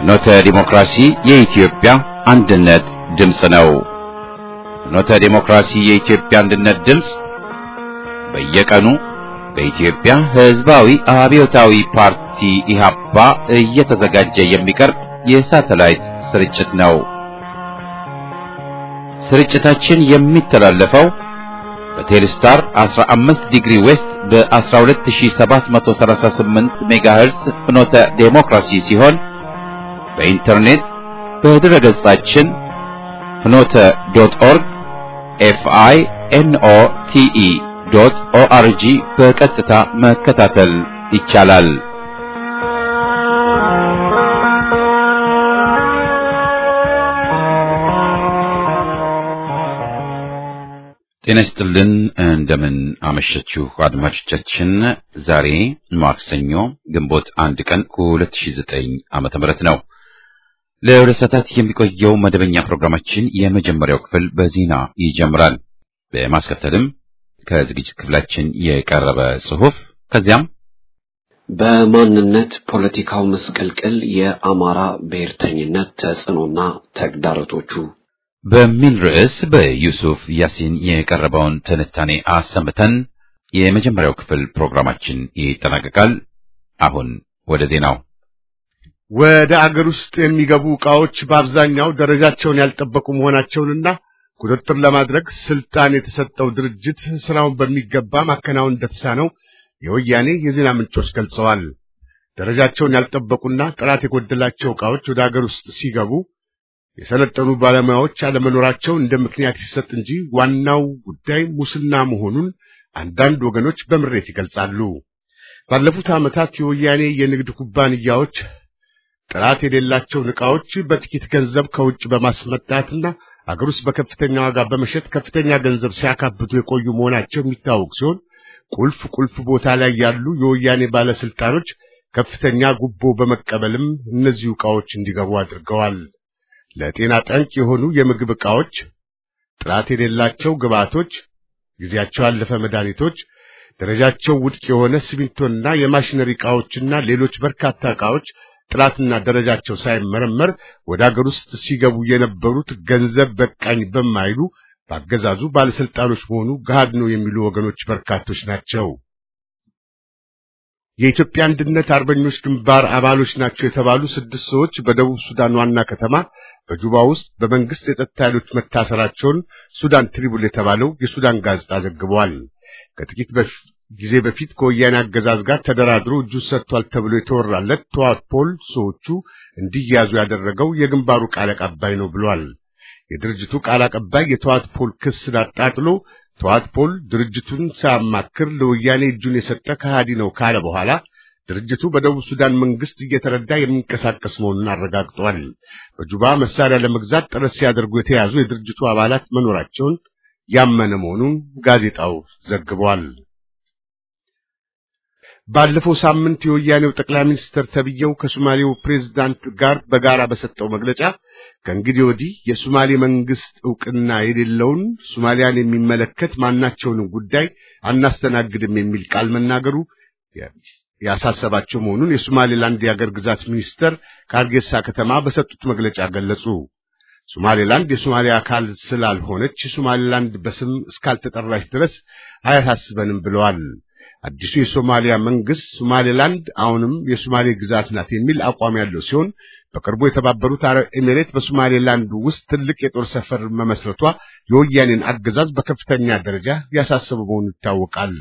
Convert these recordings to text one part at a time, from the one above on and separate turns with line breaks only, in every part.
ፍኖተ ዲሞክራሲ የኢትዮጵያ አንድነት ድምፅ ነው። ፍኖተ ዲሞክራሲ የኢትዮጵያ አንድነት ድምፅ በየቀኑ በኢትዮጵያ ሕዝባዊ አብዮታዊ ፓርቲ ኢህአፓ እየተዘጋጀ የሚቀርብ የሳተላይት ስርጭት ነው። ስርጭታችን የሚተላለፈው በቴሌስታር 15 ዲግሪ ዌስት በ12738 ሜጋሄርስ ፍኖተ ዴሞክራሲ ሲሆን በኢንተርኔት በድረ ገጻችን ፍኖተ ዶት ኦርግ ኤፍአይ ኤንኦ ቲኢ ዶት ኦአርጂ በቀጥታ መከታተል ይቻላል። ጤና ይስጥልን። እንደምን አመሸችሁ አድማጮቻችን። ዛሬ ማክሰኞ ግንቦት አንድ ቀን ከ2009 ዓመተ ምህረት ነው። ለሁለት ሰዓታት የሚቆየው መደበኛ ፕሮግራማችን የመጀመሪያው ክፍል በዜና ይጀምራል። በማስከተልም ከዝግጅት ክፍላችን የቀረበ ጽሑፍ ከዚያም
በማንነት ፖለቲካው መስቀልቅል የአማራ ብሔርተኝነት ተጽዕኖና ተግዳሮቶቹ
በሚል ርዕስ በዩሱፍ ያሲን የቀረበውን ትንታኔ አሰምተን የመጀመሪያው ክፍል ፕሮግራማችን ይጠናቀቃል። አሁን ወደ ዜናው።
ወደ አገር ውስጥ የሚገቡ ዕቃዎች በአብዛኛው ደረጃቸውን ያልጠበቁ መሆናቸውንና ቁጥጥር ለማድረግ ስልጣን የተሰጠው ድርጅት ስራውን በሚገባ ማከናወን እንደተሳነው የወያኔ የዜና ምንጮች ገልጸዋል። ደረጃቸውን ያልጠበቁና ጥራት የጎደላቸው ዕቃዎች ወደ አገር ውስጥ ሲገቡ የሰለጠኑ ባለሙያዎች አለመኖራቸው እንደ ምክንያት ሲሰጥ እንጂ ዋናው ጉዳይ ሙስና መሆኑን አንዳንድ ወገኖች በምሬት ይገልጻሉ። ባለፉት ዓመታት የወያኔ የንግድ ኩባንያዎች ጥራት የሌላቸውን ዕቃዎች በጥቂት ገንዘብ ከውጭ በማስመጣትና አገር ውስጥ በከፍተኛ ዋጋ በመሸጥ ከፍተኛ ገንዘብ ሲያካብቱ የቆዩ መሆናቸው የሚታወቅ ሲሆን ቁልፍ ቁልፍ ቦታ ላይ ያሉ የወያኔ ባለስልጣኖች ከፍተኛ ጉቦ በመቀበልም እነዚሁ ዕቃዎች እንዲገቡ አድርገዋል። ለጤና ጠንቅ የሆኑ የምግብ ዕቃዎች፣ ጥራት የሌላቸው ግብዓቶች፣ ጊዜያቸው ያለፈ መድኃኒቶች፣ ደረጃቸው ውድቅ የሆነ ሲሚንቶና የማሽነሪ ዕቃዎችና ሌሎች በርካታ ዕቃዎች ጥራትና ደረጃቸው ሳይመረመር ወደ አገር ውስጥ ሲገቡ የነበሩት ገንዘብ በቃኝ በማይሉ በአገዛዙ ባለስልጣኖች መሆኑ ገሃድ ነው የሚሉ ወገኖች በርካቶች ናቸው። የኢትዮጵያ አንድነት አርበኞች ግንባር አባሎች ናቸው የተባሉ ስድስት ሰዎች በደቡብ ሱዳን ዋና ከተማ በጁባ ውስጥ በመንግስት የጸጥታ ኃይሎች መታሰራቸውን ሱዳን ትሪቡል የተባለው የሱዳን ጋዜጣ ዘግቧል። ከጥቂት ጊዜ በፊት ከወያኔ አገዛዝ ጋር ተደራድሮ እጁን ሰጥቷል ተብሎ የተወራለት ተዋት ፖል ሰዎቹ እንዲያዙ ያደረገው የግንባሩ ቃል አቀባይ ነው ብሏል። የድርጅቱ ቃል አቀባይ የተዋት ፖል ክስን አጣጥሎ ተዋት ፖል ድርጅቱን ሳያማክር ለወያኔ እጁን የሰጠ ከሃዲ ነው ካለ በኋላ ድርጅቱ በደቡብ ሱዳን መንግስት እየተረዳ የሚንቀሳቀስ መሆኑን አረጋግጧል። በጁባ መሳሪያ ለመግዛት ጥረት ሲያደርጉ የተያዙ የድርጅቱ አባላት መኖራቸውን ያመነ መሆኑን ጋዜጣው ዘግቧል። ባለፈው ሳምንት የወያኔው ጠቅላይ ሚኒስትር ተብዬው ከሶማሌው ፕሬዝዳንት ጋር በጋራ በሰጠው መግለጫ ከእንግዲህ ወዲህ የሶማሌ መንግስት ዕውቅና የሌለውን ሶማሊያን የሚመለከት ማናቸውንም ጉዳይ አናስተናግድም የሚል ቃል መናገሩ ያሳሰባቸው መሆኑን የሶማሌላንድ የአገር ግዛት ሚኒስተር ከአርጌሳ ከተማ በሰጡት መግለጫ ገለጹ። ሶማሌላንድ የሶማሊያ አካል ስላልሆነች ሶማሌላንድ በስም እስካልተጠራች ድረስ አያሳስበንም ብለዋል። አዲሱ የሶማሊያ መንግስት ሶማሌላንድ አሁንም የሶማሌ ግዛት ናት የሚል አቋም ያለው ሲሆን በቅርቡ የተባበሩት አረብ ኤሚሬት በሶማሌላንድ ውስጥ ትልቅ የጦር ሰፈር መመስረቷ የወያኔን አገዛዝ በከፍተኛ ደረጃ ያሳሰበ መሆኑ ይታወቃል።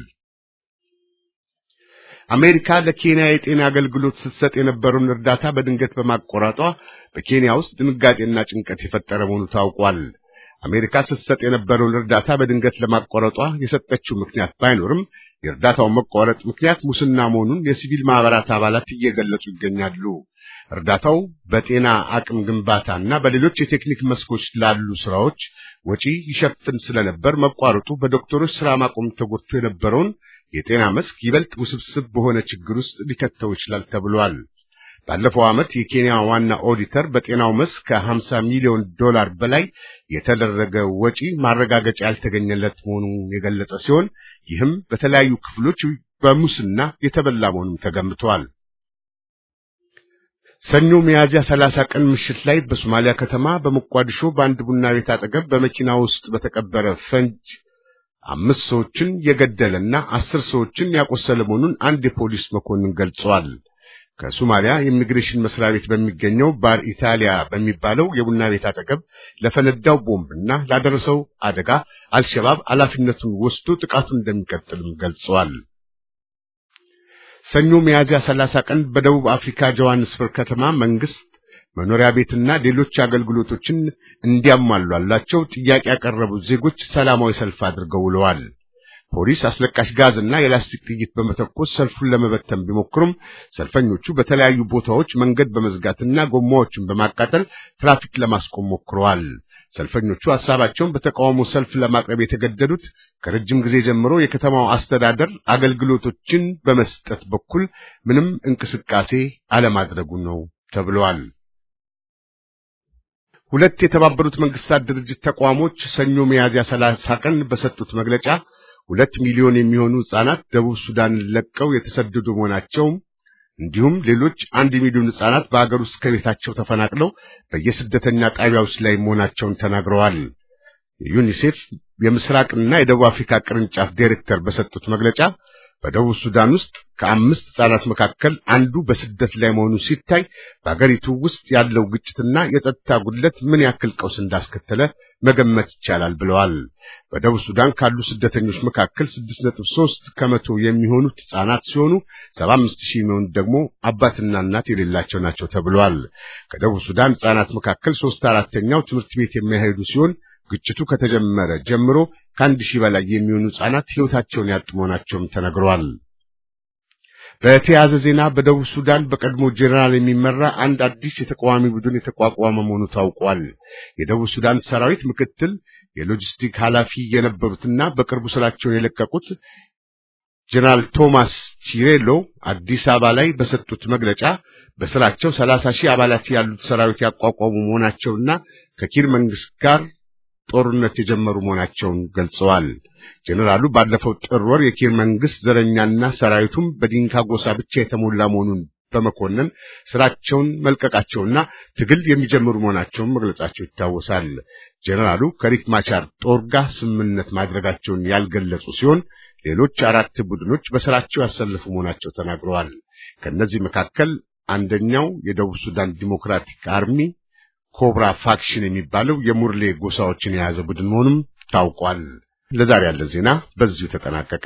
አሜሪካ ለኬንያ የጤና አገልግሎት ስትሰጥ የነበረውን እርዳታ በድንገት በማቋረጧ በኬንያ ውስጥ ድንጋጤና ጭንቀት የፈጠረ መሆኑ ታውቋል። አሜሪካ ስትሰጥ የነበረውን እርዳታ በድንገት ለማቋረጧ የሰጠችው ምክንያት ባይኖርም የእርዳታው መቋረጥ ምክንያት ሙስና መሆኑን የሲቪል ማህበራት አባላት እየገለጹ ይገኛሉ። እርዳታው በጤና አቅም ግንባታና በሌሎች የቴክኒክ መስኮች ላሉ ስራዎች ወጪ ይሸፍን ስለነበር መቋረጡ በዶክተሮች ስራ ማቆም ተጎድቶ የነበረውን የጤና መስክ ይበልጥ ውስብስብ በሆነ ችግር ውስጥ ሊከተው ይችላል ተብሏል። ባለፈው ዓመት የኬንያ ዋና ኦዲተር በጤናው መስክ ከ50 ሚሊዮን ዶላር በላይ የተደረገ ወጪ ማረጋገጫ ያልተገኘለት መሆኑን የገለጸ ሲሆን ይህም በተለያዩ ክፍሎች በሙስና የተበላ መሆኑን ተገምቷል። ሰኞ ሚያዝያ 30 ቀን ምሽት ላይ በሶማሊያ ከተማ በሞቃዲሾ በአንድ ቡና ቤት አጠገብ በመኪና ውስጥ በተቀበረ ፈንጅ አምስት ሰዎችን የገደለና አስር ሰዎችን ያቆሰለ መሆኑን አንድ የፖሊስ መኮንን ገልጸዋል። ከሶማሊያ የኢሚግሬሽን መስሪያ ቤት በሚገኘው ባር ኢታሊያ በሚባለው የቡና ቤት አጠገብ ለፈነዳው ቦምብና ላደረሰው አደጋ አልሸባብ ኃላፊነቱን ወስዶ ጥቃቱን እንደሚቀጥልም ገልጸዋል። ሰኞ ሚያዝያ 30 ቀን በደቡብ አፍሪካ ጆሃንስበርግ ከተማ መንግስት መኖሪያ ቤትና ሌሎች አገልግሎቶችን እንዲያሟሏላቸው ጥያቄ ያቀረቡት ዜጎች ሰላማዊ ሰልፍ አድርገው ውለዋል። ፖሊስ አስለቃሽ ጋዝና የላስቲክ ጥይት በመተኮስ ሰልፉን ለመበተን ቢሞክሩም ሰልፈኞቹ በተለያዩ ቦታዎች መንገድ በመዝጋትና ጎማዎችን በማቃጠል ትራፊክ ለማስቆም ሞክረዋል። ሰልፈኞቹ ሐሳባቸውን በተቃውሞ ሰልፍ ለማቅረብ የተገደዱት ከረጅም ጊዜ ጀምሮ የከተማው አስተዳደር አገልግሎቶችን በመስጠት በኩል ምንም እንቅስቃሴ አለማድረጉ ነው ተብሏል። ሁለት የተባበሩት መንግስታት ድርጅት ተቋሞች ሰኞ ሚያዝያ 30 ቀን በሰጡት መግለጫ ሁለት ሚሊዮን የሚሆኑ ሕፃናት ደቡብ ሱዳን ለቀው የተሰደዱ መሆናቸውም እንዲሁም ሌሎች አንድ ሚሊዮን ሕፃናት በአገር ውስጥ ከቤታቸው ተፈናቅለው በየስደተኛ ጣቢያዎች ላይ መሆናቸውን ተናግረዋል። የዩኒሴፍ የምስራቅና የደቡብ አፍሪካ ቅርንጫፍ ዳይሬክተር በሰጡት መግለጫ በደቡብ ሱዳን ውስጥ ከአምስት ሕፃናት መካከል አንዱ በስደት ላይ መሆኑ ሲታይ በአገሪቱ ውስጥ ያለው ግጭትና የጸጥታ ጉድለት ምን ያክል ቀውስ እንዳስከተለ መገመት ይቻላል ብለዋል። በደቡብ ሱዳን ካሉ ስደተኞች መካከል 6.3 ከመቶ የሚሆኑት ሕፃናት ሲሆኑ 75 ሺህ የሚሆኑት ደግሞ አባትና እናት የሌላቸው ናቸው ተብሏል። ከደቡብ ሱዳን ሕፃናት መካከል ሶስት አራተኛው ትምህርት ቤት የሚያሄዱ ሲሆን ግጭቱ ከተጀመረ ጀምሮ ከአንድ ሺህ በላይ የሚሆኑ ሕፃናት ሕይወታቸውን ያጡ መሆናቸውም ተነግረዋል። በተያያዘ ዜና በደቡብ ሱዳን በቀድሞ ጄኔራል የሚመራ አንድ አዲስ የተቃዋሚ ቡድን የተቋቋመ መሆኑ ታውቋል። የደቡብ ሱዳን ሰራዊት ምክትል የሎጂስቲክ ኃላፊ የነበሩትና በቅርቡ ስራቸውን የለቀቁት ጄኔራል ቶማስ ቺሬሎ አዲስ አበባ ላይ በሰጡት መግለጫ በስራቸው ሰላሳ ሺህ አባላት ያሉት ሰራዊት ያቋቋሙ መሆናቸውና ከኪር መንግስት ጋር ጦርነት የጀመሩ መሆናቸውን ገልጸዋል። ጄኔራሉ ባለፈው ጥር ወር የኪር መንግስት ዘረኛና ሰራዊቱም በዲንካ ጎሳ ብቻ የተሞላ መሆኑን በመኮነን ስራቸውን መልቀቃቸውና ትግል የሚጀምሩ መሆናቸውን መግለጻቸው ይታወሳል። ጄኔራሉ ከሪክ ማቻር ጦር ጋር ስምምነት ማድረጋቸውን ያልገለጹ ሲሆን ሌሎች አራት ቡድኖች በስራቸው ያሰለፉ መሆናቸው ተናግረዋል። ከእነዚህ መካከል አንደኛው የደቡብ ሱዳን ዲሞክራቲክ አርሚ ኮብራ ፋክሽን የሚባለው የሙርሌ ጎሳዎችን የያዘ ቡድን መሆኑም ታውቋል። ለዛሬ ያለ ዜና በዚሁ ተጠናቀቀ።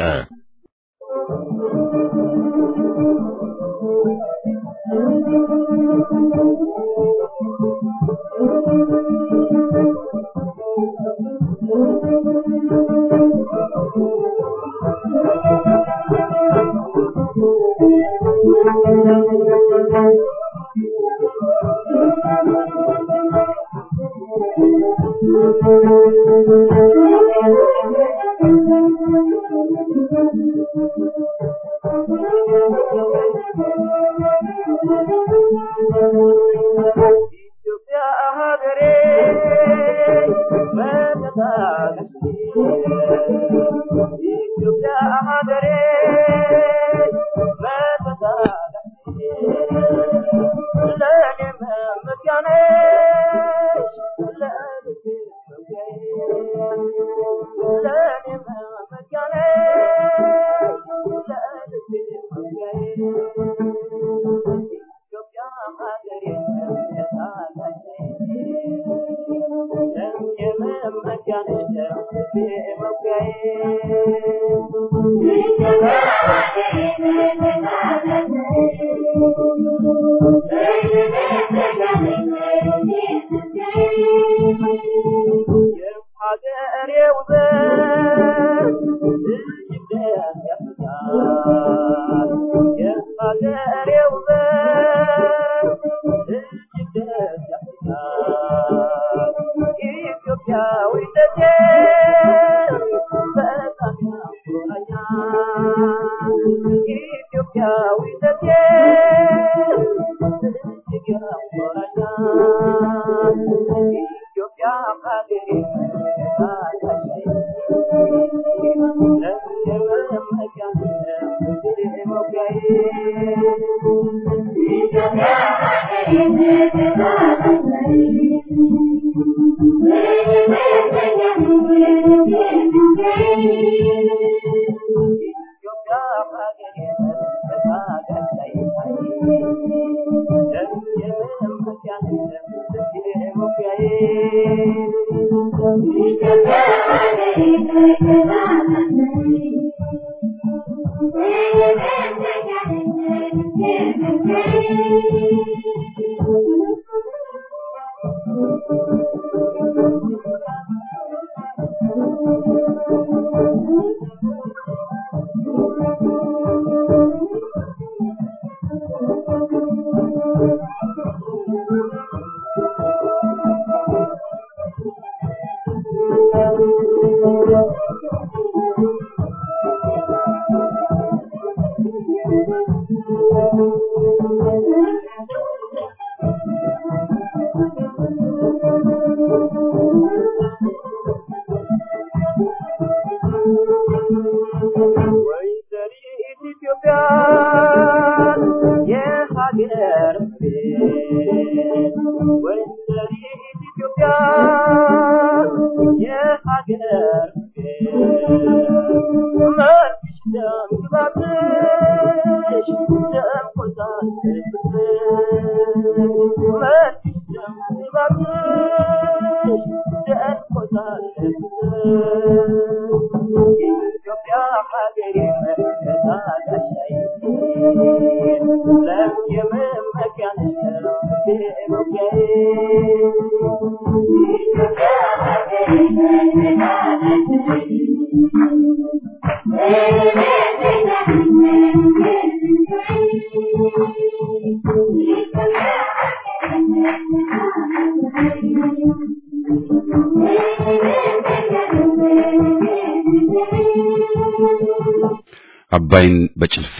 አባይን በጭልፋ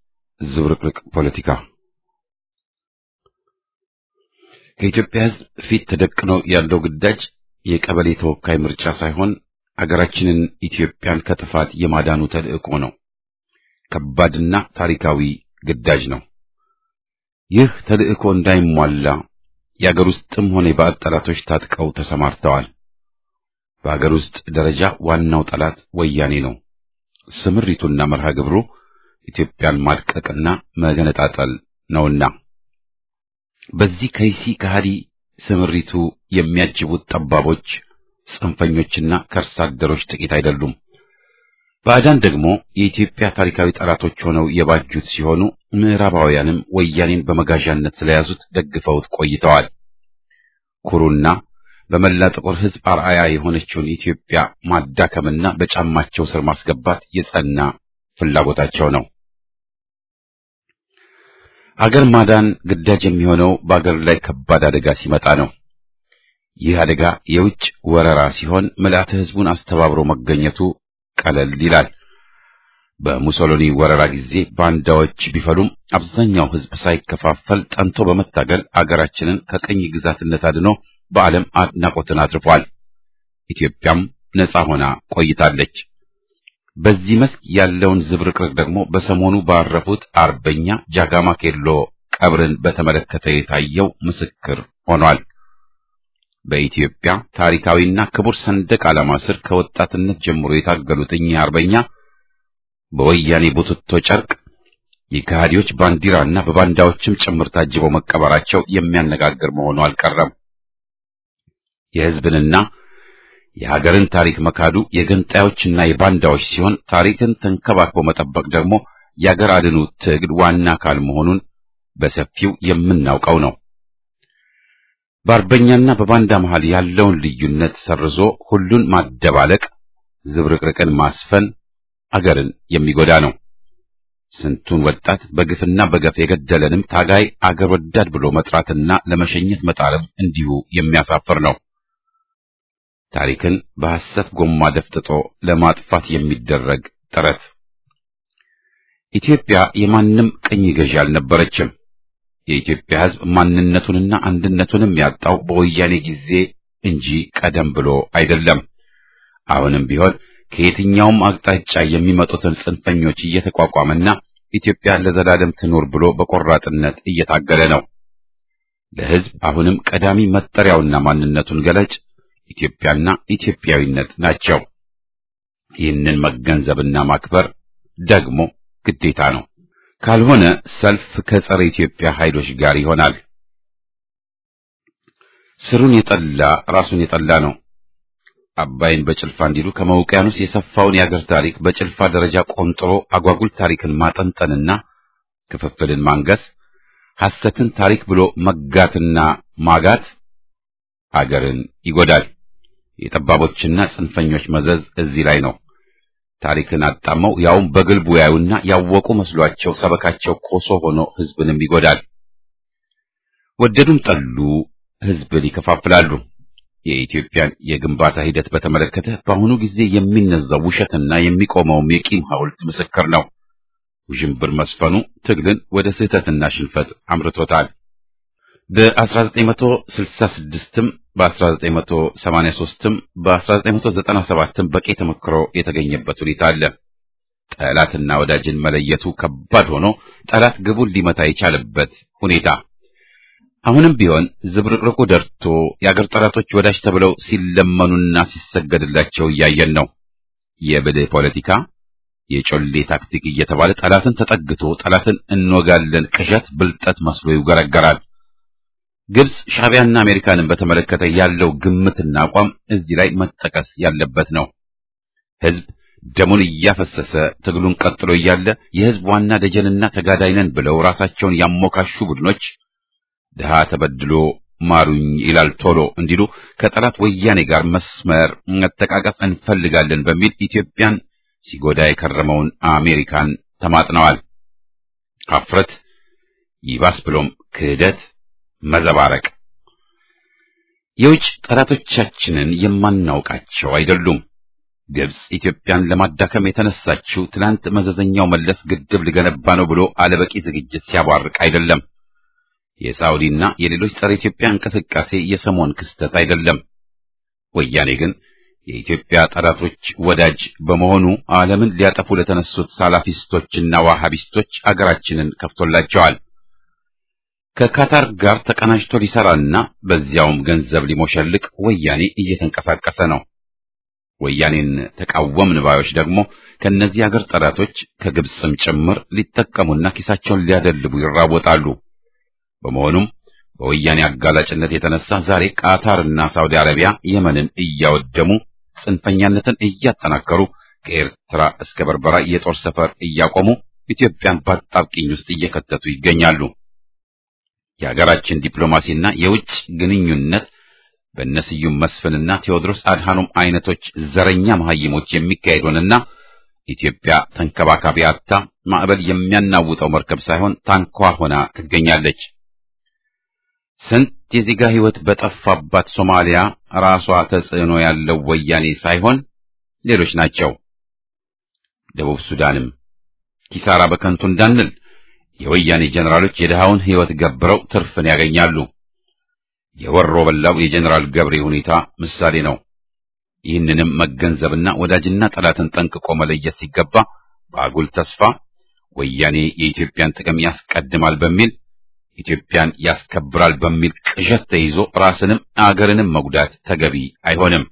ዝብርቅርቅ ፖለቲካ ከኢትዮጵያ ሕዝብ ፊት ተደቅኖ ያለው ግዳጅ የቀበሌ ተወካይ ምርጫ ሳይሆን አገራችንን ኢትዮጵያን ከጥፋት የማዳኑ ተልእኮ ነው። ከባድና ታሪካዊ ግዳጅ ነው። ይህ ተልእኮ እንዳይሟላ የአገር ውስጥም ሆነ የባዕድ ጠላቶች ታጥቀው ተሰማርተዋል። በአገር ውስጥ ደረጃ ዋናው ጠላት ወያኔ ነው። ስምሪቱና መርሃ ግብሩ ኢትዮጵያን ማድቀቅና መገነጣጠል ነውና በዚህ ከይሲ ከሃዲ ስምሪቱ የሚያጅቡት ጠባቦች፣ ጽንፈኞችና ከርሳ አደሮች ጥቂት አይደሉም። ባዕዳን ደግሞ የኢትዮጵያ ታሪካዊ ጠላቶች ሆነው የባጁት ሲሆኑ ምዕራባውያንም ወያኔን በመጋዣነት ስለያዙት ደግፈውት ቆይተዋል። ኩሩና በመላ ጥቁር ሕዝብ አርአያ የሆነችውን ኢትዮጵያ ማዳከምና በጫማቸው ስር ማስገባት የጸና ፍላጎታቸው ነው። አገር ማዳን ግዳጅ የሚሆነው በአገር ላይ ከባድ አደጋ ሲመጣ ነው። ይህ አደጋ የውጭ ወረራ ሲሆን ምልአተ ሕዝቡን አስተባብሮ መገኘቱ ቀለል ይላል። በሙሶሎኒ ወረራ ጊዜ ባንዳዎች ቢፈሉም አብዛኛው ሕዝብ ሳይከፋፈል ጠንቶ በመታገል አገራችንን ከቅኝ ግዛትነት አድኖ በዓለም አድናቆትን አትርፏል። ኢትዮጵያም ነጻ ሆና ቆይታለች። በዚህ መስክ ያለውን ዝብርቅርቅ ደግሞ በሰሞኑ ባረፉት አርበኛ ጃጋማ ኬሎ ቀብርን በተመለከተ የታየው ምስክር ሆኗል። በኢትዮጵያ ታሪካዊና ክቡር ሰንደቅ ዓላማ ስር ከወጣትነት ጀምሮ የታገሉት እኚህ አርበኛ በወያኔ ቡትቶ ጨርቅ የከሃዲዎች ባንዲራና በባንዳዎችም ጭምር ታጅበው መቀበራቸው የሚያነጋግር መሆኑ አልቀረም። የሕዝብንና የሀገርን ታሪክ መካዱ የገንጣዮችና የባንዳዎች ሲሆን ታሪክን ተንከባክቦ መጠበቅ ደግሞ የአገር አድኑ ትግል ዋና አካል መሆኑን በሰፊው የምናውቀው ነው። በአርበኛና በባንዳ መሃል ያለውን ልዩነት ሰርዞ ሁሉን ማደባለቅ፣ ዝብርቅርቅን ማስፈን አገርን የሚጎዳ ነው። ስንቱን ወጣት በግፍና በገፍ የገደለንም ታጋይ አገር ወዳድ ብሎ መጥራትና ለመሸኘት መጣረብ እንዲሁ የሚያሳፍር ነው። ታሪክን በሐሰት ጎማ ደፍጥጦ ለማጥፋት የሚደረግ ጥረት። ኢትዮጵያ የማንም ቅኝ ገዢ አልነበረችም። የኢትዮጵያ ሕዝብ ማንነቱንና አንድነቱንም ያጣው በወያኔ ጊዜ እንጂ ቀደም ብሎ አይደለም። አሁንም ቢሆን ከየትኛውም አቅጣጫ የሚመጡትን ጽንፈኞች እየተቋቋመና ኢትዮጵያ ለዘላለም ትኑር ብሎ በቆራጥነት እየታገለ ነው። ለሕዝብ አሁንም ቀዳሚ መጠሪያውና ማንነቱን ገለጭ ኢትዮጵያና ኢትዮጵያዊነት ናቸው። ይህንን መገንዘብና ማክበር ደግሞ ግዴታ ነው። ካልሆነ ሰልፍ ከጸረ ኢትዮጵያ ኃይሎች ጋር ይሆናል። ስሩን የጠላ ራሱን የጠላ ነው። አባይን በጭልፋ እንዲሉ ከመውቅያኖስ የሰፋውን የአገር ታሪክ በጭልፋ ደረጃ ቆንጥሮ አጓጉል ታሪክን ማጠንጠንና ክፍፍልን ማንገስ፣ ሐሰትን ታሪክ ብሎ መጋትና ማጋት አገርን ይጎዳል። የጠባቦችና ጽንፈኞች መዘዝ እዚህ ላይ ነው። ታሪክን አጣመው ያውም በግልቡ ያዩና ያወቁ መስሏቸው ሰበካቸው ኮሶ ሆኖ ሕዝብንም ይጎዳል። ወደዱም ጠሉ ሕዝብን ይከፋፍላሉ። የኢትዮጵያን የግንባታ ሂደት በተመለከተ በአሁኑ ጊዜ የሚነዛው ውሸትና የሚቆመውም የቂም ሐውልት ምስክር ነው። ውዥንብር መስፈኑ ትግልን ወደ ስህተትና ሽንፈት አምርቶታል። በ1966ም በ1983ም በ1997ም በቂ ተመክሮ የተገኘበት ሁኔታ አለ። ጠላትና ወዳጅን መለየቱ ከባድ ሆኖ ጠላት ግቡን ሊመታ የቻለበት ሁኔታ አሁንም ቢሆን ዝብርቅርቁ ደርቶ የአገር ጠላቶች ወዳጅ ተብለው ሲለመኑና ሲሰገድላቸው እያየን ነው። የብልህ ፖለቲካ የጮሌ ታክቲክ እየተባለ ጠላትን ተጠግቶ ጠላትን እንወጋለን ቅዠት ብልጠት መስሎ ይውገረገራል። ግብጽ ሻዕቢያና አሜሪካንን በተመለከተ ያለው ግምትና አቋም እዚህ ላይ መጠቀስ ያለበት ነው። ሕዝብ ደሙን እያፈሰሰ ትግሉን ቀጥሎ እያለ የሕዝብ ዋና ደጀንና ተጋዳይ ነን ብለው ራሳቸውን ያሞካሹ ቡድኖች ድሃ ተበድሎ ማሩኝ ይላል ቶሎ እንዲሉ ከጠላት ወያኔ ጋር መስመር መተቃቀፍ እንፈልጋለን በሚል ኢትዮጵያን ሲጎዳ የከረመውን አሜሪካን ተማጥነዋል። ሀፍረት ይባስ ብሎም ክህደት መዘባረቅ። የውጭ ጠላቶቻችንን የማናውቃቸው አይደሉም። ግብጽ ኢትዮጵያን ለማዳከም የተነሳችው ትናንት መዘዘኛው መለስ ግድብ ሊገነባ ነው ብሎ አለበቂ ዝግጅት ሲያቧርቅ አይደለም። የሳውዲና የሌሎች ጸረ ኢትዮጵያ እንቅስቃሴ የሰሞን ክስተት አይደለም። ወያኔ ግን የኢትዮጵያ ጠላቶች ወዳጅ በመሆኑ ዓለምን ሊያጠፉ ለተነሱት ሳላፊስቶችና ዋሃቢስቶች አገራችንን ከፍቶላቸዋል። ከካታር ጋር ተቀናጅቶ ሊሰራና በዚያውም ገንዘብ ሊሞሸልቅ ወያኔ እየተንቀሳቀሰ ነው። ወያኔን ተቃወምን ባዮች ደግሞ ከእነዚህ አገር ጠላቶች ከግብፅም ጭምር ሊጠቀሙና ኪሳቸውን ሊያደልቡ ይራወጣሉ። በመሆኑም በወያኔ አጋላጭነት የተነሳ ዛሬ ቃታርና ሳውዲ አረቢያ የመንን እያወደሙ ጽንፈኛነትን እያጠናከሩ ከኤርትራ እስከ በርበራ የጦር ሰፈር እያቆሙ ኢትዮጵያን በአጣብቂኝ ውስጥ እየከተቱ ይገኛሉ። የሀገራችን ዲፕሎማሲና የውጭ ግንኙነት በእነስዩም መስፍንና ቴዎድሮስ አድሃኖም አይነቶች ዘረኛ መሐይሞች የሚካሄድ ሆነና ኢትዮጵያ ተንከባካቢ አጥታ ማዕበል የሚያናውጠው መርከብ ሳይሆን ታንኳ ሆና ትገኛለች። ስንት የዜጋ ሕይወት በጠፋባት ሶማሊያ ራሷ ተጽዕኖ ያለው ወያኔ ሳይሆን ሌሎች ናቸው። ደቡብ ሱዳንም ኪሳራ በከንቱ እንዳንል የወያኔ ጀነራሎች የድሃውን ሕይወት ገብረው ትርፍን ያገኛሉ። የወሮ በላው የጀነራል ገብሬ ሁኔታ ምሳሌ ነው። ይህንንም መገንዘብና ወዳጅና ጠላትን ጠንቅቆ መለየት ሲገባ በአጉል ተስፋ ወያኔ የኢትዮጵያን ጥቅም ያስቀድማል በሚል ኢትዮጵያን ያስከብራል በሚል ቅዠት ተይዞ ራስንም አገርንም መጉዳት ተገቢ አይሆንም።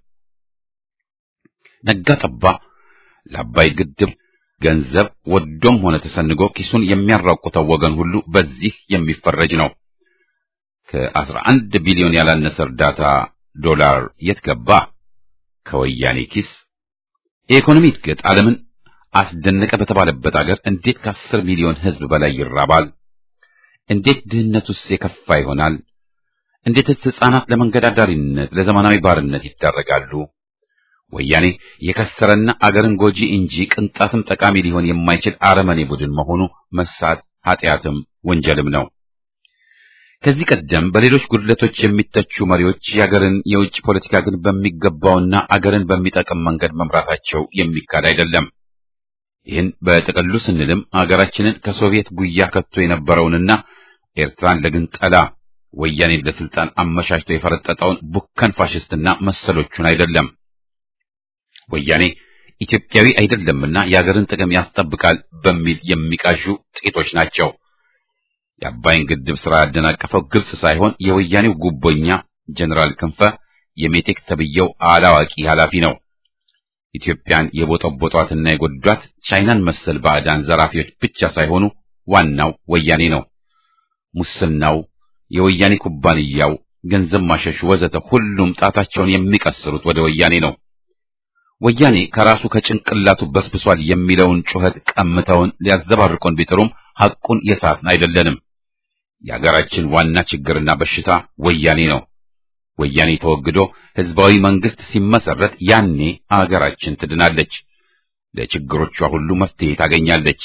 ነጋ ጠባ ለአባይ ግድብ ገንዘብ ወዶም ሆነ ተሰንጎ ኪሱን የሚያራቁተው ወገን ሁሉ በዚህ የሚፈረጅ ነው። ከአስራ አንድ ቢሊዮን ያላነሰ እርዳታ ዶላር የት ገባ? ከወያኔ ኪስ። የኢኮኖሚ እድገት ዓለምን አስደነቀ በተባለበት አገር እንዴት ከአስር ሚሊዮን ሕዝብ በላይ ይራባል? እንዴት ድህነቱስ የከፋ ይሆናል? እንዴትስ ሕፃናት ለመንገድ አዳሪነት፣ ለዘመናዊ ባርነት ይዳረጋሉ? ወያኔ የከሰረና አገርን ጎጂ እንጂ ቅንጣትም ጠቃሚ ሊሆን የማይችል አረመኔ ቡድን መሆኑ መሳት ኃጢአትም ወንጀልም ነው። ከዚህ ቀደም በሌሎች ጉድለቶች የሚተቹ መሪዎች የአገርን የውጭ ፖለቲካ ግን በሚገባውና አገርን በሚጠቅም መንገድ መምራታቸው የሚካድ አይደለም። ይህን በጥቅሉ ስንልም አገራችንን ከሶቪየት ጉያ ከቶ የነበረውንና ኤርትራን ለግንጠላ ወያኔን ለስልጣን አመቻችቶ የፈረጠጠውን ቡከን ፋሽስትና መሰሎቹን አይደለም። ወያኔ ኢትዮጵያዊ አይደለምና የአገርን ጥቅም ያስጠብቃል በሚል የሚቃዡ ጥቂቶች ናቸው። የአባይን ግድብ ስራ ያደናቀፈው ግብጽ ሳይሆን የወያኔው ጉቦኛ ጀነራል ክንፈ የሜቴክ ተብየው አላዋቂ ኃላፊ ነው። ኢትዮጵያን የቦጠቦጧትና የጎዷት ቻይናን መሰል ባዕዳን ዘራፊዎች ብቻ ሳይሆኑ ዋናው ወያኔ ነው። ሙስናው፣ የወያኔ ኩባንያው፣ ገንዘብ ማሸሹ ወዘተ ሁሉም ጣታቸውን የሚቀስሩት ወደ ወያኔ ነው። ወያኔ ከራሱ ከጭንቅላቱ በስብሷል የሚለውን ጩኸት ቀምተውን ሊያዘባርቁን ቢጥሩም ሐቁን የሳትን አይደለንም። የአገራችን ዋና ችግርና በሽታ ወያኔ ነው። ወያኔ ተወግዶ ህዝባዊ መንግስት ሲመሰረት ያኔ አገራችን ትድናለች፣ ለችግሮቿ ሁሉ መፍትሄ ታገኛለች።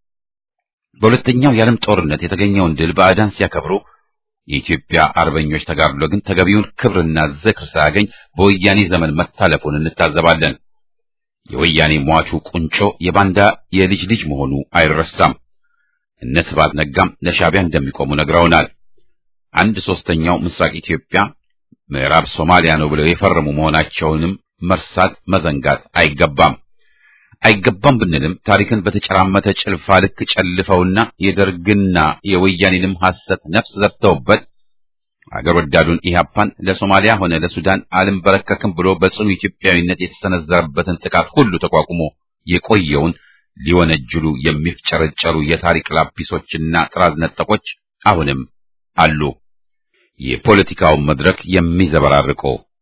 በሁለተኛው የዓለም ጦርነት የተገኘውን ድል ባዕዳን ሲያከብሩ የኢትዮጵያ አርበኞች ተጋድሎ ግን ተገቢውን ክብርና ዝክር ሳያገኝ በወያኔ ዘመን መታለፉን እንታዘባለን። የወያኔ ሟቹ ቁንጮ የባንዳ የልጅ ልጅ መሆኑ አይረሳም። እነ ስብሐት ነጋም ለሻዕቢያ እንደሚቆሙ ነግረውናል። አንድ ሶስተኛው ምስራቅ ኢትዮጵያ ምዕራብ ሶማሊያ ነው ብለው የፈረሙ መሆናቸውንም መርሳት መዘንጋት አይገባም። አይገባም ብንልም ታሪክን በተጨራመተ ጭልፋ ልክ ጨልፈውና የደርግና የወያኔንም ሐሰት ነፍስ ዘርተውበት አገር ወዳዱን ኢህአፓን ለሶማሊያ ሆነ ለሱዳን አልንበረከክም ብሎ በጽኑ ኢትዮጵያዊነት የተሰነዘረበትን ጥቃት ሁሉ ተቋቁሞ የቆየውን ሊወነጅሉ የሚፍጨረጨሩ የታሪክ ላጲሶችና ጥራዝ ነጠቆች አሁንም አሉ። የፖለቲካውን መድረክ የሚዘበራርቁ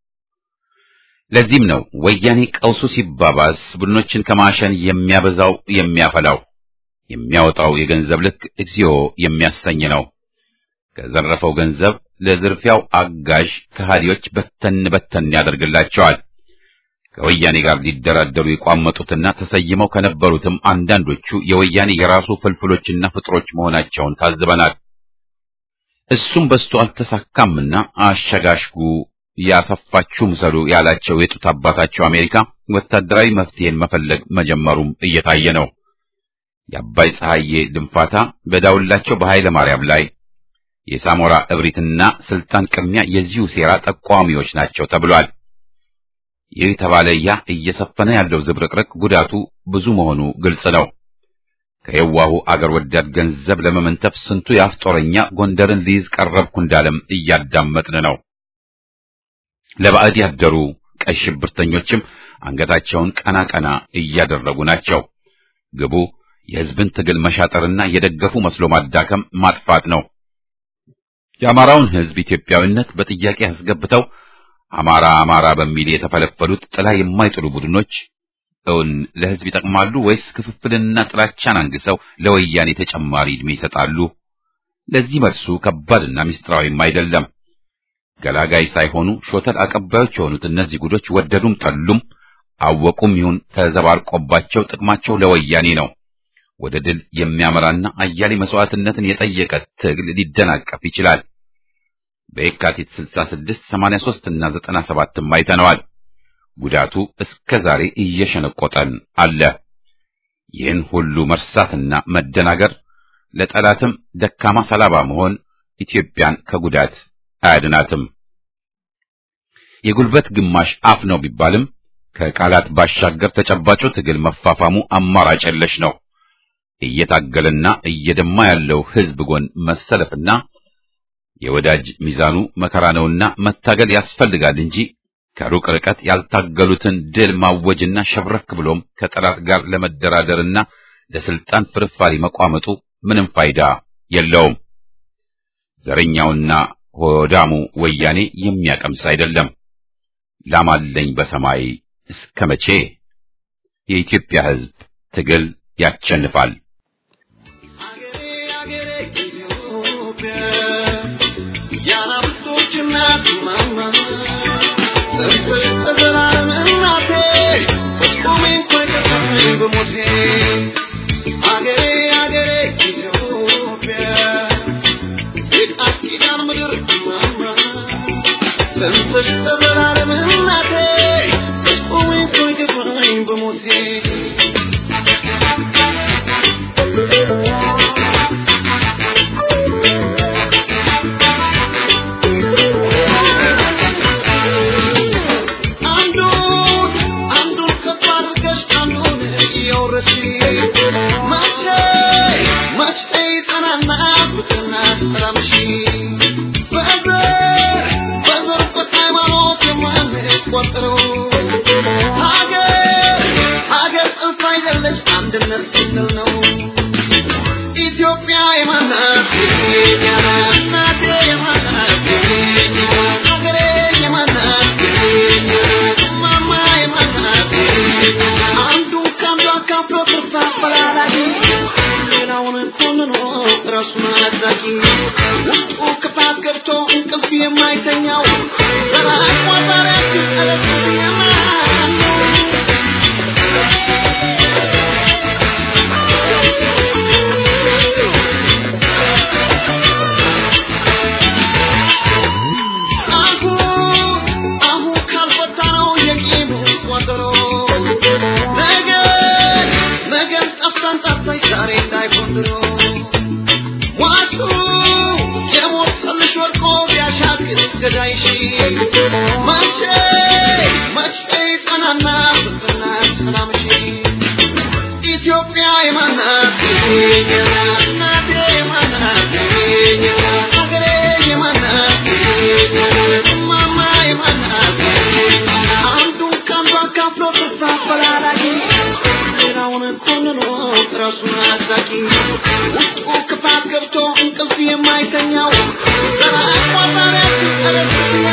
ለዚህም ነው ወያኔ ቀውሱ ሲባባስ ቡድኖችን ከማሸን የሚያበዛው የሚያፈላው የሚያወጣው የገንዘብ ልክ እግዚኦ የሚያሰኝ ነው። ከዘረፈው ገንዘብ ለዝርፊያው አጋዥ ከሃዲዎች በተን በተን ያደርግላቸዋል። ከወያኔ ጋር ሊደራደሩ የቋመጡትና ተሰይመው ከነበሩትም አንዳንዶቹ የወያኔ የራሱ ፍልፍሎችና ፍጥሮች መሆናቸውን ታዝበናል። እሱም በስቶ አልተሳካምና አሸጋሽጉ ያሰፋችሁ ምሰሉ ያላቸው የጡት አባታቸው አሜሪካ ወታደራዊ መፍትሄን መፈለግ መጀመሩም እየታየ ነው። የአባይ ፀሐዬ ድንፋታ በዳውላቸው በኃይለ ማርያም ላይ የሳሞራ እብሪትና ስልጣን ቅሚያ የዚሁ ሴራ ጠቋሚዎች ናቸው ተብሏል። ይህ ተባለ ያ እየሰፈነ ያለው ዝብርቅርቅ ጉዳቱ ብዙ መሆኑ ግልጽ ነው። ከየዋሁ አገር ወዳድ ገንዘብ ለመመንተፍ ስንቱ የአፍ ጦረኛ ጎንደርን ሊይዝ ቀረብኩ እንዳለም እያዳመጥን ነው። ለባዕድ ያደሩ ቀይ ሽብርተኞችም አንገታቸውን ቀና ቀና እያደረጉ ናቸው። ግቡ የሕዝብን ትግል መሻጠርና የደገፉ መስሎ ማዳከም ማጥፋት ነው። የአማራውን ሕዝብ ኢትዮጵያዊነት በጥያቄ አስገብተው አማራ አማራ በሚል የተፈለፈሉት ጥላ የማይጥሉ ቡድኖች እውን ለሕዝብ ይጠቅማሉ ወይስ ክፍፍልና ጥላቻን አንግሰው ለወያኔ ተጨማሪ ዕድሜ ይሰጣሉ? ለዚህ መልሱ ከባድና ምስጢራዊም አይደለም። ገላጋይ ሳይሆኑ ሾተል አቀባዮች የሆኑት እነዚህ ጉዶች ወደዱም ጠሉም አወቁም ይሁን ተዘባርቆባቸው ጥቅማቸው ለወያኔ ነው። ወደ ድል የሚያመራና አያሌ መስዋዕትነትን የጠየቀ ትግል ሊደናቀፍ ይችላል። በየካቲት 66፣ 83 እና 97ም አይተነዋል። ጉዳቱ እስከ ዛሬ እየሸነቆጠን አለ። ይህን ሁሉ መርሳትና መደናገር ለጠላትም ደካማ ሰላባ መሆን ኢትዮጵያን ከጉዳት አያድናትም። የጉልበት ግማሽ አፍ ነው ቢባልም ከቃላት ባሻገር ተጨባጩ ትግል መፋፋሙ አማራጭ የለሽ ነው። እየታገለና እየደማ ያለው ሕዝብ ጎን መሰለፍና የወዳጅ ሚዛኑ መከራ ነውና መታገል ያስፈልጋል እንጂ ከሩቅ ርቀት ያልታገሉትን ድል ማወጅና ሸብረክ ብሎም ከጠላት ጋር ለመደራደርና ለስልጣን ፍርፋሪ መቋመጡ ምንም ፋይዳ የለውም። ዘረኛውና ሆዳሙ ወያኔ የሚያቀምስ አይደለም። ላማለኝ በሰማይ እስከ መቼ? የኢትዮጵያ ሕዝብ ትግል ያቸንፋል።
ሀገር የማይተኛው ተራቋጣሪያችን ጠለቅ አሁን ካልፈታነው የቂሙ ቋጠሮ ነገ ነገን ጠፍታን ጠፍተሽ ዛሬ እንዳይሆን ድሮ ዋሱ የሞተልሽ ወድቆ ቢያሻግር ገዳይሽ መቼ መቼ ቀናና ፍቅርና ሰላምሽ ኢትዮጵያ የማናት እናቴ የማናት ሀገሬ የማናት እማማ የማናት አንዱን ከአንዱ አካፍሎ ተስፋ አፈላላጊ ሌላውን ኮንኖ ራሱን አዛቂ ውስጡ ክፋት ገብቶ እንቅልፍ የማይተኛው ተራቋጣሪያ ሲጠለቅ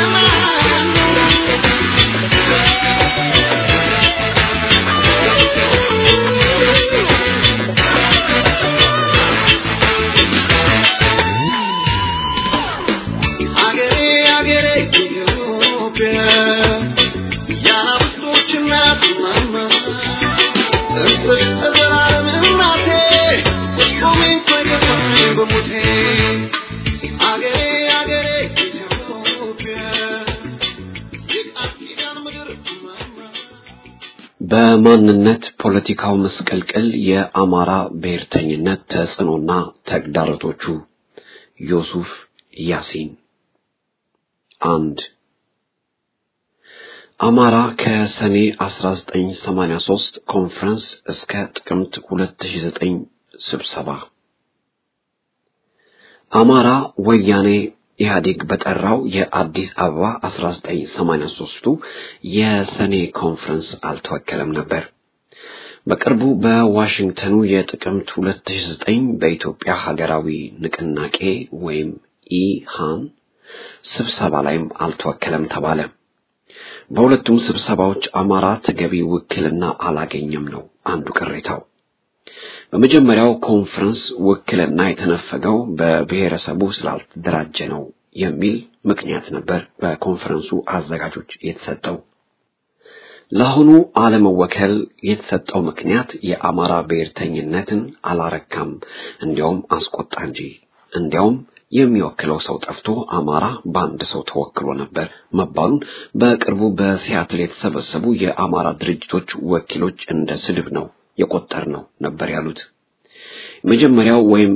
አገሬ አገሬ ኢትዮጵያ የአናብስቶች እናት እማማ እንስሽ ለዘላለም እናቴ ቆሜ ቆይተኝ በሞቴ አገሬ አገሬ ኢትዮጵያ የቃል ኪዳን ምድር እማማ
በማንነት ፖለቲካው መስቀልቅል የአማራ ብሔርተኝነት ተጽዕኖና ተግዳሮቶቹ ዮሱፍ ያሲን አንድ አማራ ከሰኔ 1983 ኮንፈረንስ እስከ ጥቅምት 2009 ስብሰባ አማራ ወያኔ ኢህአዴግ በጠራው የአዲስ አበባ 1983ቱ የሰኔ ኮንፈረንስ አልተወከለም ነበር። በቅርቡ በዋሽንግተኑ የጥቅምት 2009 በኢትዮጵያ ሀገራዊ ንቅናቄ ወይም ኢሃን ስብሰባ ላይም አልተወከለም ተባለ። በሁለቱም ስብሰባዎች አማራ ተገቢ ውክልና አላገኘም ነው አንዱ ቅሬታው። በመጀመሪያው ኮንፈረንስ ውክልና የተነፈገው በብሔረሰቡ ስላልተደራጀ ነው የሚል ምክንያት ነበር በኮንፈረንሱ አዘጋጆች የተሰጠው። ለአሁኑ አለመወከል የተሰጠው ምክንያት የአማራ ብሔርተኝነትን አላረካም፣ እንዲያውም አስቆጣ እንጂ እንዲያውም የሚወክለው ሰው ጠፍቶ አማራ በአንድ ሰው ተወክሎ ነበር መባሉን በቅርቡ በሲያትል የተሰበሰቡ የአማራ ድርጅቶች ወኪሎች እንደ ስድብ ነው የቆጠር ነው ነበር ያሉት። መጀመሪያው ወይም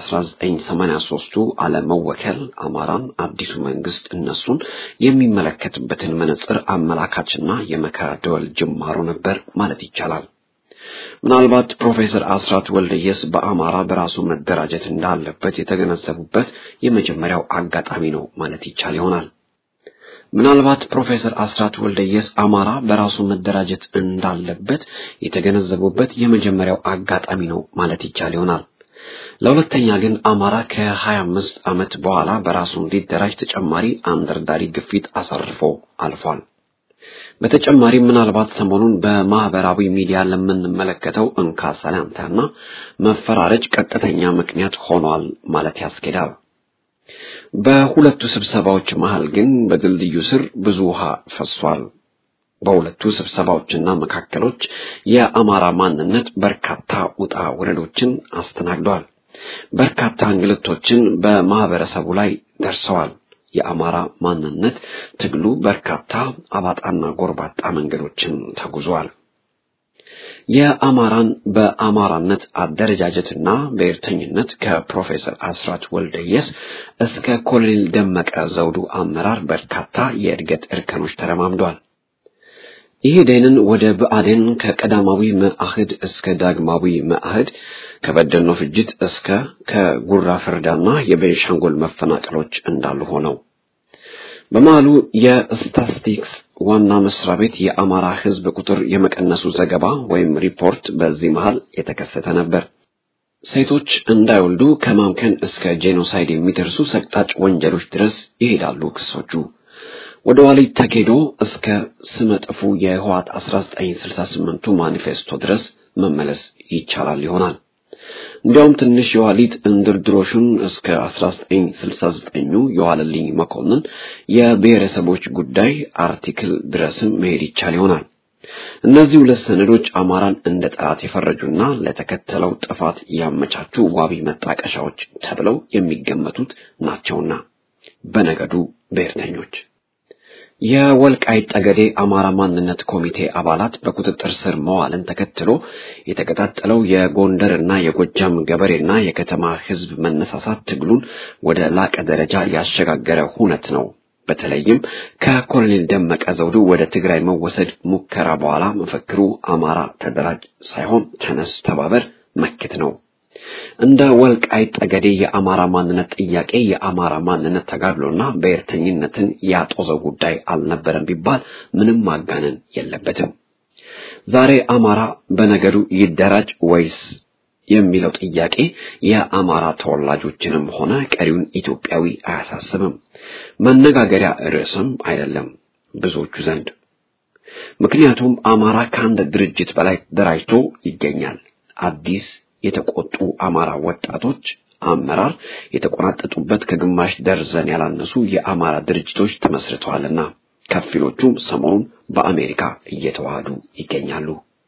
የ1983ቱ አለመወከል አማራን አዲሱ መንግስት እነሱን የሚመለከትበትን መነጽር አመላካችና የመከራ ደወል ጅማሮ ነበር ማለት ይቻላል። ምናልባት ፕሮፌሰር አስራት ወልደየስ በአማራ በራሱ መደራጀት እንዳለበት የተገነዘቡበት የመጀመሪያው አጋጣሚ ነው ማለት ይቻል ይሆናል። ምናልባት ፕሮፌሰር አስራት ወልደየስ አማራ በራሱ መደራጀት እንዳለበት የተገነዘቡበት የመጀመሪያው አጋጣሚ ነው ማለት ይቻል ይሆናል። ለሁለተኛ ግን አማራ ከ25 ዓመት በኋላ በራሱ እንዲደራጅ ተጨማሪ አንደርዳሪ ግፊት አሳርፎ አልፏል። በተጨማሪም ምናልባት ሰሞኑን በማህበራዊ ሚዲያ ለምንመለከተው እንካ ሰላምታና መፈራረጅ ቀጥተኛ ምክንያት ሆኗል ማለት ያስኬዳል። በሁለቱ ስብሰባዎች መሃል ግን በድልድዩ ስር ብዙ ውሃ ፈሷል። በሁለቱ ስብሰባዎችና መካከሎች የአማራ ማንነት በርካታ ውጣ ውረዶችን አስተናግዷል። በርካታ እንግልቶችን በማህበረሰቡ ላይ ደርሰዋል። የአማራ ማንነት ትግሉ በርካታ አባጣና ጎርባጣ መንገዶችን ተጉዟል። የአማራን በአማራነት አደረጃጀትና ብሔርተኝነት ከፕሮፌሰር አስራት ወልደየስ እስከ ኮሎኔል ደመቀ ዘውዱ አመራር በርካታ የእድገት እርከኖች ተረማምዷል። ኢህዴንን ወደ ብአዴን ከቀዳማዊ መአህድ እስከ ዳግማዊ መአህድ ከበደኖ ፍጅት እስከ ከጉራ ፍርዳና የቤንሻንጉል መፈናቀሎች እንዳሉ ሆነው በመሃሉ የስታስቲክስ ዋና መስሪያ ቤት የአማራ ሕዝብ ቁጥር የመቀነሱ ዘገባ ወይም ሪፖርት በዚህ መሃል የተከሰተ ነበር። ሴቶች እንዳይወልዱ ከማምከን እስከ ጄኖሳይድ የሚደርሱ ሰቅጣጭ ወንጀሎች ድረስ ይሄዳሉ ክሶቹ። ወደ ኋሊት ተኬዶ እስከ ስመጥፉ የህወሓት 1968ቱ ማኒፌስቶ ድረስ መመለስ ይቻላል ይሆናል። እንዲያውም ትንሽ የኋሊት እንድርድሮሹን እስከ 1969ኙ የዋለልኝ መኮንን የብሔረሰቦች ጉዳይ አርቲክል ድረስም መሄድ ይቻል ይሆናል። እነዚህ ሁለት ሰነዶች አማራን እንደ ጠላት የፈረጁና ለተከተለው ጥፋት ያመቻቹ ዋቢ መጣቀሻዎች ተብለው የሚገመቱት ናቸውና በነገዱ ብሔርተኞች የወልቃይት ጠገዴ አማራ ማንነት ኮሚቴ አባላት በቁጥጥር ስር መዋልን ተከትሎ የተቀጣጠለው የጎንደርና የጎጃም ገበሬና የከተማ ሕዝብ መነሳሳት ትግሉን ወደ ላቀ ደረጃ ያሸጋገረ ሁነት ነው። በተለይም ከኮሎኔል ደመቀ ዘውዱ ወደ ትግራይ መወሰድ ሙከራ በኋላ መፈክሩ አማራ ተደራጅ ሳይሆን ተነስ፣ ተባበር፣ መክት ነው። እንደ ወልቃይት ጠገዴ የአማራ ማንነት ጥያቄ የአማራ ማንነት ተጋድሎና ብሔርተኝነትን ያጦዘው ጉዳይ አልነበረም ቢባል ምንም ማጋነን የለበትም። ዛሬ አማራ በነገዱ ይደራጅ ወይስ የሚለው ጥያቄ የአማራ ተወላጆችንም ሆነ ቀሪውን ኢትዮጵያዊ አያሳስብም፣ መነጋገሪያ ርዕስም አይደለም ብዙዎቹ ዘንድ። ምክንያቱም አማራ ከአንድ ድርጅት በላይ ደራጅቶ ይገኛል። አዲስ የተቆጡ አማራ ወጣቶች አመራር የተቆናጠጡበት ከግማሽ ደርዘን ያላነሱ የአማራ ድርጅቶች ተመስርተዋልና ከፊሎቹም ሰሞኑን በአሜሪካ እየተዋሃዱ ይገኛሉ።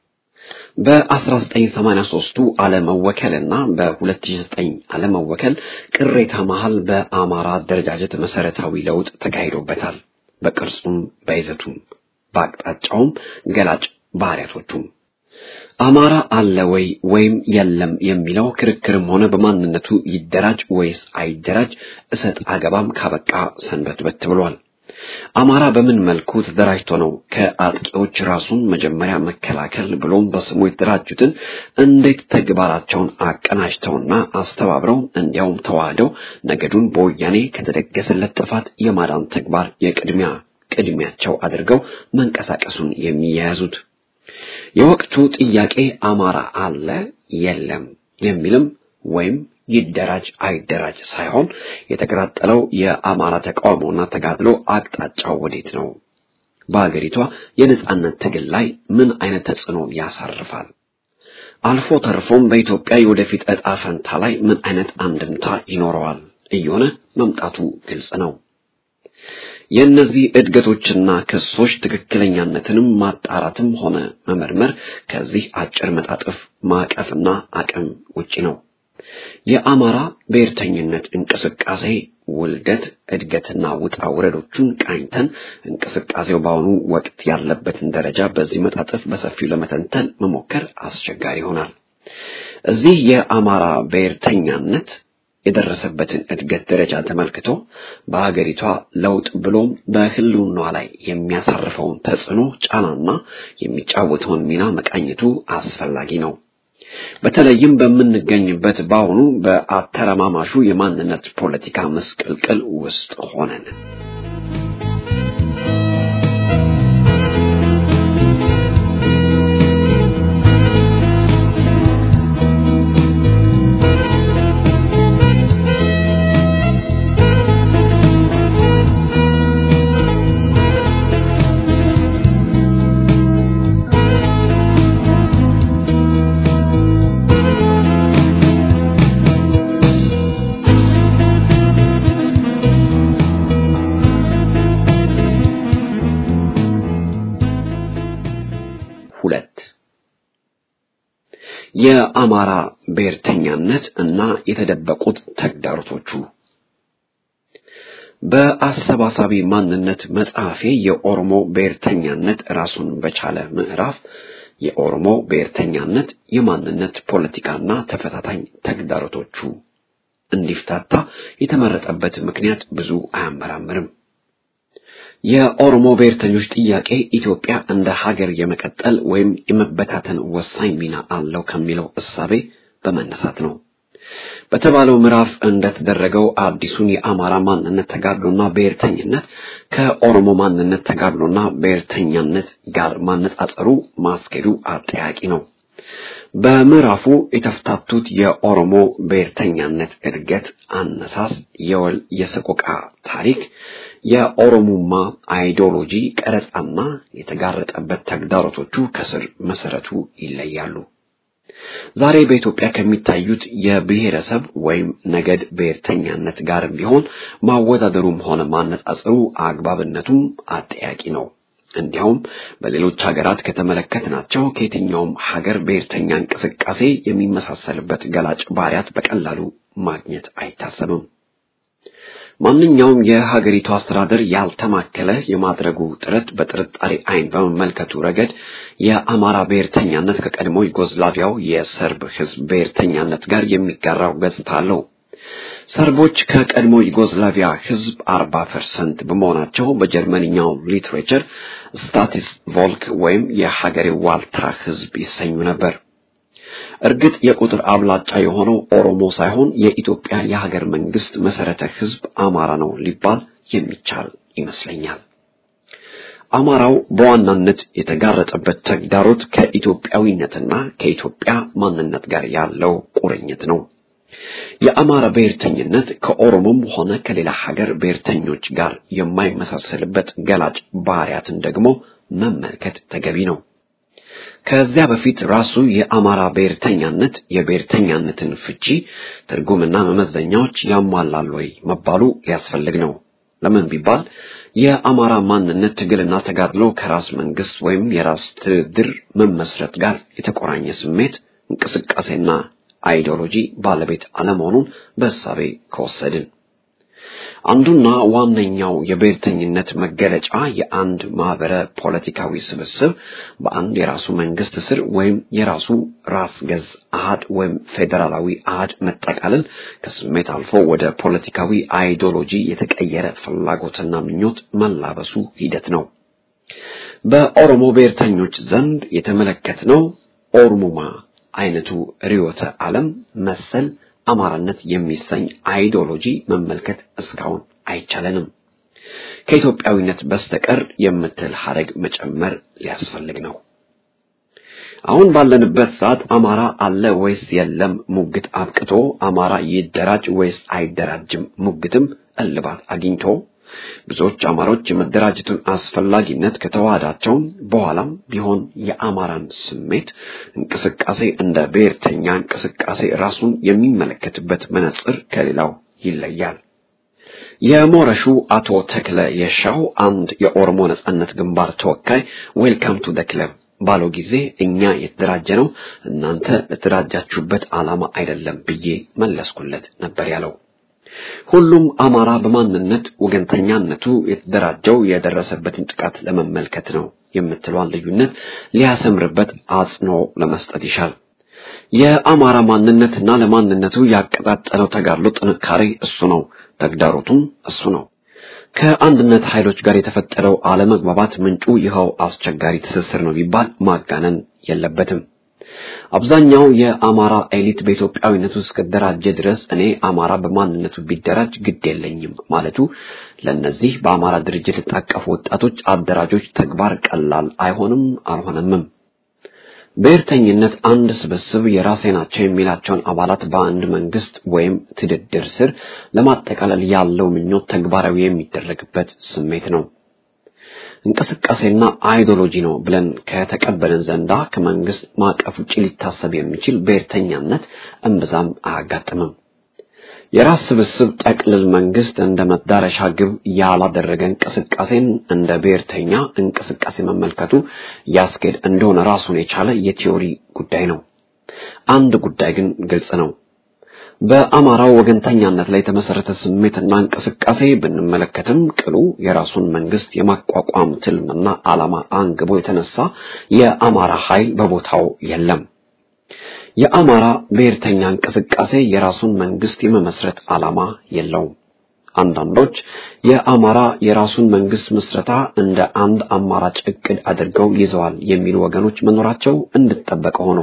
በ1983ቱ አለመወከልና በ2009 አለመወከል ቅሬታ መሃል በአማራ አደረጃጀት መሰረታዊ ለውጥ ተካሂዶበታል። በቅርጹም በይዘቱም በአቅጣጫውም ገላጭ ባህሪያቶቹም አማራ አለ ወይ ወይም የለም የሚለው ክርክርም ሆነ በማንነቱ ይደራጅ ወይስ አይደራጅ እሰጥ አገባም ካበቃ ሰንበትበት ብሏል። አማራ በምን መልኩ ተደራጅቶ ነው ከአጥቂዎች ራሱን መጀመሪያ መከላከል ብሎም በስሙ የተደራጁትን እንዴት ተግባራቸውን አቀናጅተውና አስተባብረው እንዲያውም ተዋህደው ነገዱን በወያኔ ከተደገሰለት ጥፋት የማዳን ተግባር የቅድሚያ ቅድሚያቸው አድርገው መንቀሳቀሱን የሚያያዙት የወቅቱ ጥያቄ አማራ አለ የለም የሚልም ወይም ይደራጅ አይደራጅ ሳይሆን የተቀጣጠለው የአማራ ተቃውሞና ተጋድሎ አቅጣጫው ወዴት ነው? በአገሪቷ የነጻነት ትግል ላይ ምን አይነት ተጽዕኖ ያሳርፋል? አልፎ ተርፎም በኢትዮጵያ የወደፊት ዕጣ ፈንታ ላይ ምን አይነት አንድምታ ይኖረዋል እየሆነ መምጣቱ ግልጽ ነው። የእነዚህ እድገቶችና ክሶች ትክክለኛነትንም ማጣራትም ሆነ መመርመር ከዚህ አጭር መጣጥፍ ማዕቀፍና አቅም ውጪ ነው። የአማራ ብሔርተኝነት እንቅስቃሴ ውልደት፣ እድገትና ውጣ ውረዶቹን ቃኝተን እንቅስቃሴው በአሁኑ ወቅት ያለበትን ደረጃ በዚህ መጣጥፍ በሰፊው ለመተንተን መሞከር አስቸጋሪ ይሆናል። እዚህ የአማራ ብሔርተኛነት የደረሰበትን እድገት ደረጃ ተመልክቶ በሀገሪቷ ለውጥ ብሎም በሕልውናዋ ላይ የሚያሳርፈውን ተጽዕኖ ጫናና የሚጫወተውን ሚና መቃኘቱ አስፈላጊ ነው። በተለይም በምንገኝበት በአሁኑ በአተረማማሹ የማንነት ፖለቲካ ምስቅልቅል ውስጥ ሆነን ሁለት የአማራ ብሔርተኛነት እና የተደበቁት ተግዳሮቶቹ በአሰባሳቢ ማንነት መጽሐፌ የኦሮሞ ብሔርተኛነት ራሱን በቻለ ምዕራፍ የኦሮሞ ብሔርተኛነት የማንነት ፖለቲካና ተፈታታኝ ተግዳሮቶቹ እንዲፍታታ የተመረጠበት ምክንያት ብዙ አያመራምርም። የኦሮሞ ብሔርተኞች ጥያቄ ኢትዮጵያ እንደ ሀገር የመቀጠል ወይም የመበታተን ወሳኝ ሚና አለው ከሚለው እሳቤ በመነሳት ነው። በተባለው ምዕራፍ እንደተደረገው አዲሱን የአማራ ማንነት ተጋድሎና ብሔርተኝነት ከኦሮሞ ማንነት ተጋድሎና ብሔርተኛነት ጋር ማነጻጸሩ ማስኬዱ አጠያቂ ነው። በምዕራፉ የተፍታቱት የኦሮሞ ብሔርተኛነት እድገት፣ አነሳስ፣ የወል የሰቆቃ ታሪክ፣ የኦሮሙማ አይዲዮሎጂ ቀረጻና የተጋረጠበት ተግዳሮቶቹ ከስር መሰረቱ ይለያሉ። ዛሬ በኢትዮጵያ ከሚታዩት የብሔረሰብ ወይም ነገድ ብሔርተኛነት ጋርም ቢሆን ማወዳደሩም ሆነ ማነጻጸሩ አግባብነቱም አጠያቂ ነው። እንዲያውም በሌሎች ሀገራት ከተመለከትናቸው ከየትኛውም ሀገር ብሔርተኛ እንቅስቃሴ የሚመሳሰልበት ገላጭ ባህሪያት በቀላሉ ማግኘት አይታሰብም። ማንኛውም የሀገሪቱ አስተዳደር ያልተማከለ የማድረጉ ጥረት በጥርጣሬ ዓይን በመመልከቱ ረገድ የአማራ ብሔርተኛነት ከቀድሞ ዩጎዝላቪያው የሰርብ ሕዝብ ብሔርተኛነት ጋር የሚጋራው ገጽታ አለው። ሰርቦች ከቀድሞ ዩጎዝላቪያ ሕዝብ አርባ ፐርሰንት በመሆናቸው በጀርመንኛው ሊትሬቸር ስታቲስ ቮልክ ወይም የሀገሬው ዋልታ ሕዝብ ይሰኙ ነበር። እርግጥ የቁጥር አብላጫ የሆነው ኦሮሞ ሳይሆን የኢትዮጵያ የሀገር መንግስት መሰረተ ሕዝብ አማራ ነው ሊባል የሚቻል ይመስለኛል። አማራው በዋናነት የተጋረጠበት ተግዳሮት ከኢትዮጵያዊነትና ከኢትዮጵያ ማንነት ጋር ያለው ቁርኝት ነው። የአማራ ብሔርተኝነት ከኦሮሞም ሆነ ከሌላ ሀገር ብሔርተኞች ጋር የማይመሳሰልበት ገላጭ ባህሪያትን ደግሞ መመልከት ተገቢ ነው። ከዚያ በፊት ራሱ የአማራ ብሔርተኛነት የብሔርተኛነትን ፍቺ ትርጉምና መመዘኛዎች ያሟላል ወይ መባሉ ሊያስፈልግ ነው። ለምን ቢባል የአማራ ማንነት ትግልና ተጋድሎ ከራስ መንግስት ወይም የራስ ትድር መመስረት ጋር የተቆራኘ ስሜት፣ እንቅስቃሴና አይዲዮሎጂ ባለቤት አለመሆኑን በእሳቤ ከወሰድን አንዱና ዋነኛው የብሔርተኝነት መገለጫ የአንድ ማህበረ ፖለቲካዊ ስብስብ በአንድ የራሱ መንግስት ስር ወይም የራሱ ራስ ገዝ አሃድ ወይም ፌዴራላዊ አሃድ መጠቃለል ከስሜት አልፎ ወደ ፖለቲካዊ አይዲዮሎጂ የተቀየረ ፍላጎትና ምኞት መላበሱ ሂደት ነው። በኦሮሞ ብሔርተኞች ዘንድ የተመለከትነው ኦሮሙማ አይነቱ ርዕዮተ ዓለም መሰል አማራነት የሚሰኝ አይዲዮሎጂ መመልከት እስካሁን አይቻለንም። ከኢትዮጵያዊነት በስተቀር የምትል ሐረግ መጨመር ሊያስፈልግ ነው። አሁን ባለንበት ሰዓት አማራ አለ ወይስ የለም ሙግት አብቅቶ አማራ ይደራጅ ወይስ አይደራጅም ሙግትም እልባት አግኝቶ ብዙዎች አማሮች የመደራጀቱን አስፈላጊነት ከተዋዳቸው በኋላም ቢሆን የአማራን ስሜት እንቅስቃሴ እንደ ብሔርተኛ እንቅስቃሴ ራሱን የሚመለከትበት መነጽር ከሌላው ይለያል። የሞረሹ አቶ ተክለ የሻው አንድ የኦሮሞ ነጻነት ግንባር ተወካይ ዌልካም ቱ ደ ክለብ ባለው ጊዜ እኛ የተደራጀ ነው እናንተ ለተደራጃችሁበት ዓላማ አይደለም ብዬ መለስኩለት ነበር ያለው። ሁሉም አማራ በማንነት ወገንተኛነቱ የተደራጀው የደረሰበትን ጥቃት ለመመልከት ነው የምትለዋን ልዩነት ሊያሰምርበት አጽንኦ ለመስጠት ይሻል። የአማራ ማንነትና ለማንነቱ ያቀጣጠለው ተጋድሎ ጥንካሬ እሱ ነው፣ ተግዳሮቱም እሱ ነው። ከአንድነት ኃይሎች ጋር የተፈጠረው አለመግባባት ምንጩ ይኸው አስቸጋሪ ትስስር ነው ቢባል ማጋነን የለበትም። አብዛኛው የአማራ ኤሊት በኢትዮጵያዊነቱ እስከደራጀ ድረስ እኔ አማራ በማንነቱ ቢደራጅ ግድ የለኝም ማለቱ ለእነዚህ በአማራ ድርጅት የታቀፉ ወጣቶች አደራጆች ተግባር ቀላል አይሆንም አልሆነምም። ብሔርተኝነት አንድ ስብስብ የራሴ ናቸው የሚላቸውን አባላት በአንድ መንግስት ወይም ትድድር ስር ለማጠቃለል ያለው ምኞት ተግባራዊ የሚደረግበት ስሜት ነው። እንቅስቃሴና አይዲዮሎጂ ነው ብለን ከተቀበልን ዘንዳ ከመንግስት ማዕቀፍ ውጭ ሊታሰብ የሚችል ብሔርተኛነት እምብዛም አያጋጥምም። የራስ ስብስብ ጠቅልል መንግስት እንደ መዳረሻ ግብ ያላደረገ እንቅስቃሴን እንደ ብሔርተኛ እንቅስቃሴ መመልከቱ ያስኬድ እንደሆነ ራሱን የቻለ የቲዮሪ ጉዳይ ነው። አንድ ጉዳይ ግን ግልጽ ነው። በአማራው ወገንተኛነት ላይ የተመሰረተ ስሜትና እንቅስቃሴ ብንመለከትም ቅሉ የራሱን መንግስት የማቋቋም ትልምና ዓላማ አንግቦ የተነሳ የአማራ ኃይል በቦታው የለም። የአማራ ብሔርተኛ እንቅስቃሴ የራሱን መንግስት የመመስረት ዓላማ የለውም። አንዳንዶች የአማራ የራሱን መንግስት ምስረታ እንደ አንድ አማራጭ እቅድ አድርገው ይዘዋል የሚሉ ወገኖች መኖራቸው እንድጠበቀ ሆኖ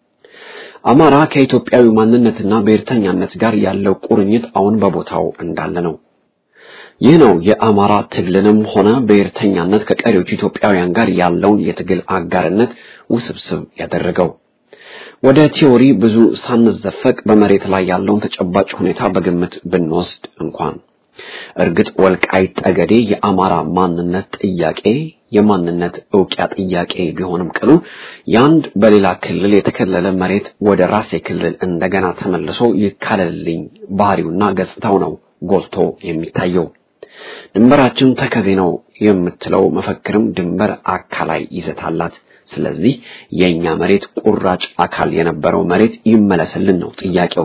አማራ ከኢትዮጵያዊ ማንነትና ብሔርተኛነት ጋር ያለው ቁርኝት አሁን በቦታው እንዳለ ነው። ይህ ነው የአማራ ትግልንም ሆነ ብሔርተኛነት ከቀሪዎቹ ኢትዮጵያውያን ጋር ያለውን የትግል አጋርነት ውስብስብ ያደረገው። ወደ ቲዮሪ ብዙ ሳንዘፈቅ በመሬት ላይ ያለውን ተጨባጭ ሁኔታ በግምት ብንወስድ እንኳን እርግጥ ወልቃይት ጠገዴ የአማራ ማንነት ጥያቄ የማንነት እውቂያ ጥያቄ ቢሆንም ቅሉ የአንድ በሌላ ክልል የተከለለ መሬት ወደ ራሴ ክልል እንደገና ተመልሶ ይካለልልኝ ባህሪውና ገጽታው ነው ጎልቶ የሚታየው። ድንበራችን ተከዜ ነው የምትለው መፈክርም ድንበር አካላይ ይዘት አላት። ስለዚህ የኛ መሬት ቁራጭ አካል የነበረው መሬት ይመለስልን ነው ጥያቄው።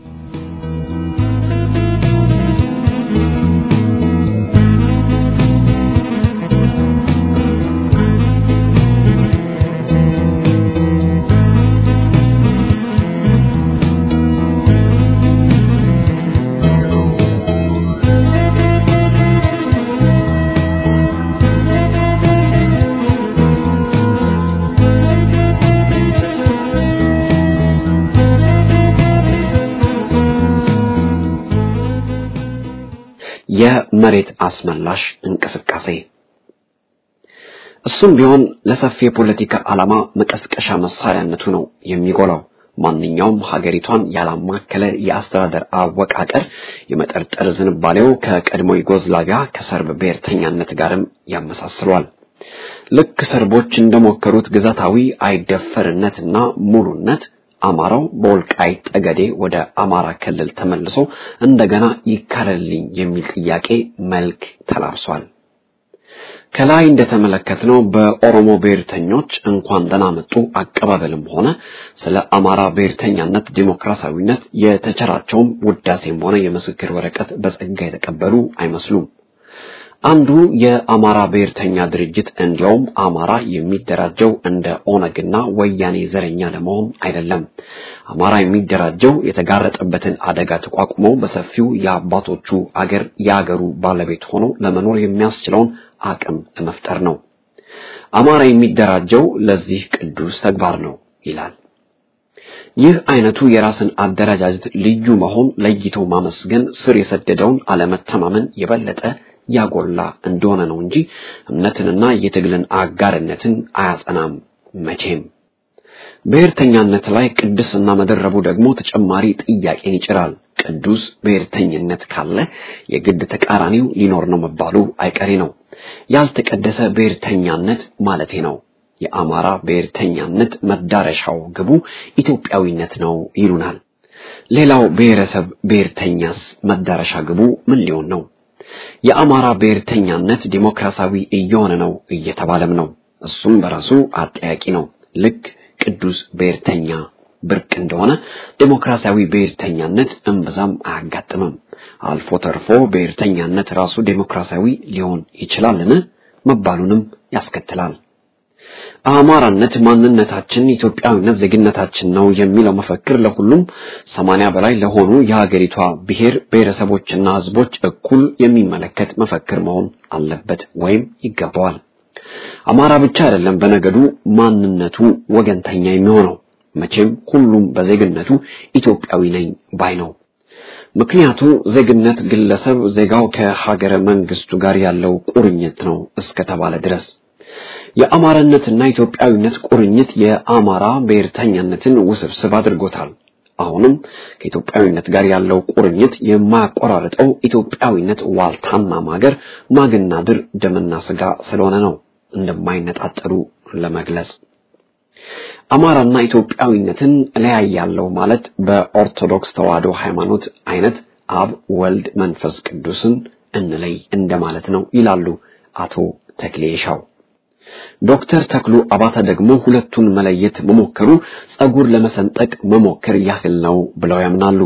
የመሬት አስመላሽ እንቅስቃሴ እሱም ቢሆን ለሰፊ የፖለቲካ ዓላማ መቀስቀሻ መሳሪያነቱ ነው የሚጎላው። ማንኛውም ሀገሪቷን ያላማከለ የአስተዳደር አወቃቀር የመጠርጠር ዝንባሌው ከቀድሞ ዩጎዝላቪያ ከሰርብ ብሔርተኛነት ጋርም ያመሳስሏል። ልክ ሰርቦች እንደሞከሩት ግዛታዊ አይደፈርነትና ሙሉነት አማራው በወልቃይት ጠገዴ ወደ አማራ ክልል ተመልሶ እንደገና ይካለልኝ የሚል ጥያቄ መልክ ተላብሷል። ከላይ እንደተመለከትነው በኦሮሞ ብሔርተኞች እንኳን ደህና መጡ አቀባበልም ሆነ ስለ አማራ ብሔርተኛነት ዲሞክራሲያዊነት የተቸራቸውም ውዳሴም ሆነ የምስክር ወረቀት በጸጋ የተቀበሉ አይመስሉም። አንዱ የአማራ ብሔርተኛ ድርጅት እንዲያውም አማራ የሚደራጀው እንደ ኦነግና ወያኔ ዘረኛ ለመሆን አይደለም። አማራ የሚደራጀው የተጋረጠበትን አደጋ ተቋቁሞ በሰፊው የአባቶቹ አገር የአገሩ ባለቤት ሆኖ ለመኖር የሚያስችለውን አቅም ለመፍጠር ነው። አማራ የሚደራጀው ለዚህ ቅዱስ ተግባር ነው ይላል። ይህ አይነቱ የራስን አደረጃጀት ልዩ መሆን ለይቶ ማመስገን ስር የሰደደውን አለመተማመን የበለጠ ያጎላ እንደሆነ ነው እንጂ እምነትንና የትግልን አጋርነትን አያጸናም መቼም። ብሔርተኛነት ላይ ቅድስና መደረቡ ደግሞ ተጨማሪ ጥያቄን ይጭራል። ቅዱስ ብሔርተኝነት ካለ የግድ ተቃራኒው ሊኖር ነው መባሉ አይቀሬ ነው። ያልተቀደሰ ብሔርተኛነት ማለቴ ነው። የአማራ ብሔርተኛነት መዳረሻው ግቡ ኢትዮጵያዊነት ነው ይሉናል። ሌላው ብሔረሰብ ብሔርተኛስ መዳረሻ ግቡ ምን ሊሆን ነው? የአማራ ብሔርተኛነት ዲሞክራሲያዊ እየሆነ ነው እየተባለም ነው። እሱም በራሱ አጠያቂ ነው። ልክ ቅዱስ ብሔርተኛ ብርቅ እንደሆነ ዲሞክራሲያዊ ብሔርተኛነት እምብዛም አያጋጥምም። አልፎ ተርፎ ብሔርተኛነት ራሱ ዲሞክራሲያዊ ሊሆን ይችላልን መባሉንም ያስከትላል። አማራነት ማንነታችን፣ ኢትዮጵያዊነት ዜግነታችን ነው የሚለው መፈክር ለሁሉም ሰማንያ በላይ ለሆኑ የሀገሪቷ ብሔር ብሔረሰቦችና ሕዝቦች እኩል የሚመለከት መፈክር መሆን አለበት ወይም ይገባዋል። አማራ ብቻ አይደለም በነገዱ ማንነቱ ወገንተኛ የሚሆነው መቼም ሁሉም በዜግነቱ ኢትዮጵያዊ ነኝ ባይ ነው። ምክንያቱ ዜግነት ግለሰብ ዜጋው ከሀገረ መንግስቱ ጋር ያለው ቁርኝት ነው እስከተባለ ድረስ የአማራነትና ኢትዮጵያዊነት ቁርኝት የአማራ ብሔርተኛነትን ውስብስብ አድርጎታል። አሁንም ከኢትዮጵያዊነት ጋር ያለው ቁርኝት የማያቆራርጠው ኢትዮጵያዊነት ዋልታና ማገር ማግና ድር ደምና ስጋ ስለሆነ ነው እንደማይነጣጠሉ ለመግለጽ አማራና ኢትዮጵያዊነትን እለያያለሁ ማለት በኦርቶዶክስ ተዋሕዶ ሃይማኖት አይነት አብ ወልድ መንፈስ ቅዱስን እንለይ እንደማለት ነው ይላሉ አቶ ተክሌ ሻው። ዶክተር ተክሉ አባተ ደግሞ ሁለቱን መለየት መሞከሩ ጸጉር ለመሰንጠቅ መሞከር ያህል ነው ብለው ያምናሉ።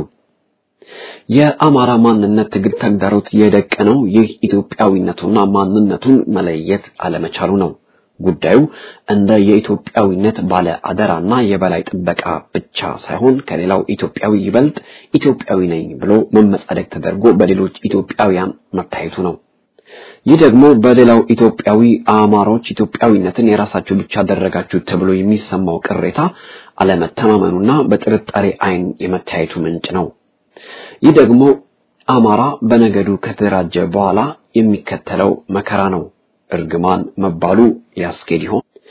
የአማራ ማንነት ትግል ተግዳሮት የደቀነው ይህ ኢትዮጵያዊነቱና ማንነቱን መለየት አለመቻሉ ነው። ጉዳዩ እንደ የኢትዮጵያዊነት ባለ አደራና የበላይ ጥበቃ ብቻ ሳይሆን ከሌላው ኢትዮጵያዊ ይበልጥ ኢትዮጵያዊ ነኝ ብሎ መመጻደቅ ተደርጎ በሌሎች ኢትዮጵያውያን መታየቱ ነው። ይህ ደግሞ በሌላው ኢትዮጵያዊ አማሮች ኢትዮጵያዊነትን የራሳችሁ ብቻ አደረጋችሁ ተብሎ የሚሰማው ቅሬታ አለመተማመኑና በጥርጣሬ ዓይን የመታየቱ ምንጭ ነው። ይህ ደግሞ አማራ በነገዱ ከተደራጀ በኋላ የሚከተለው መከራ ነው። እርግማን መባሉ ያስኬድ ይሆን?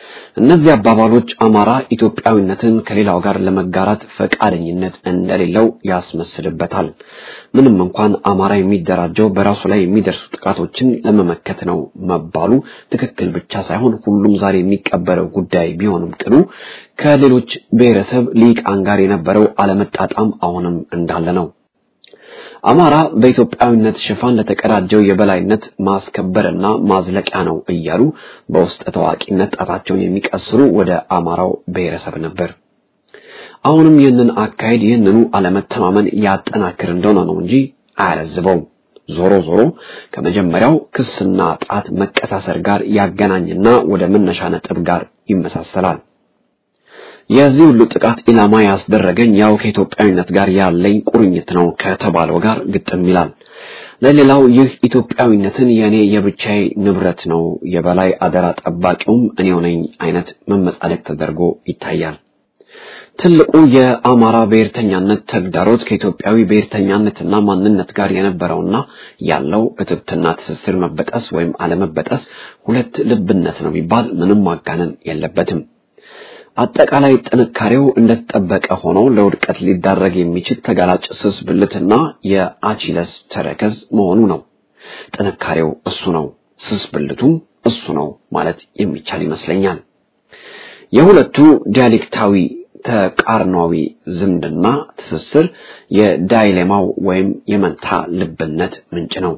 እነዚህ አባባሎች አማራ ኢትዮጵያዊነትን ከሌላው ጋር ለመጋራት ፈቃደኝነት እንደሌለው ያስመስልበታል። ምንም እንኳን አማራ የሚደራጀው በራሱ ላይ የሚደርሱ ጥቃቶችን ለመመከት ነው መባሉ ትክክል ብቻ ሳይሆን ሁሉም ዛሬ የሚቀበለው ጉዳይ ቢሆንም ቅሉ ከሌሎች ብሔረሰብ ሊቃን ጋር የነበረው አለመጣጣም አሁንም እንዳለ ነው። አማራ በኢትዮጵያዊነት ሽፋን ለተቀዳጀው የበላይነት ማስከበርና ማዝለቂያ ነው እያሉ በውስጥ ታዋቂነት ጣታቸውን የሚቀስሩ ወደ አማራው ብሔረሰብ ነበር። አሁንም ይህንን አካሄድ ይህንኑ አለመተማመን ያጠናክር እንደሆነ ነው እንጂ አያለዝበውም። ዞሮ ዞሮ ከመጀመሪያው ክስና ጣት መቀሳሰር ጋር ያገናኝና ወደ መነሻ ነጥብ ጋር ይመሳሰላል። የዚህ ሁሉ ጥቃት ኢላማ ያስደረገኝ ያው ከኢትዮጵያዊነት ጋር ያለኝ ቁርኝት ነው ከተባለው ጋር ግጥም ይላል። ለሌላው ይህ ኢትዮጵያዊነትን የእኔ የብቻዬ ንብረት ነው፣ የበላይ አደራ ጠባቂውም እኔው ነኝ አይነት መመጻደቅ ተደርጎ ይታያል። ትልቁ የአማራ ብሔርተኛነት ተግዳሮት ከኢትዮጵያዊ ብሔርተኛነትና ማንነት ጋር የነበረውና ያለው እትብትና ትስስር መበጠስ ወይም አለመበጠስ ሁለት ልብነት ነው ቢባል ምንም ማጋነን የለበትም። አጠቃላይ ጥንካሬው እንደተጠበቀ ሆኖ ለውድቀት ሊዳረግ የሚችል ተጋላጭ ስስ ብልትና የአቺለስ ተረከዝ መሆኑ ነው። ጥንካሬው እሱ ነው፣ ስስ ብልቱም እሱ ነው ማለት የሚቻል ይመስለኛል። የሁለቱ ዲያሌክታዊ ተቃርኗዊ ዝምድና ትስስር የዳይሌማው ወይም የመንታ ልብነት ምንጭ ነው።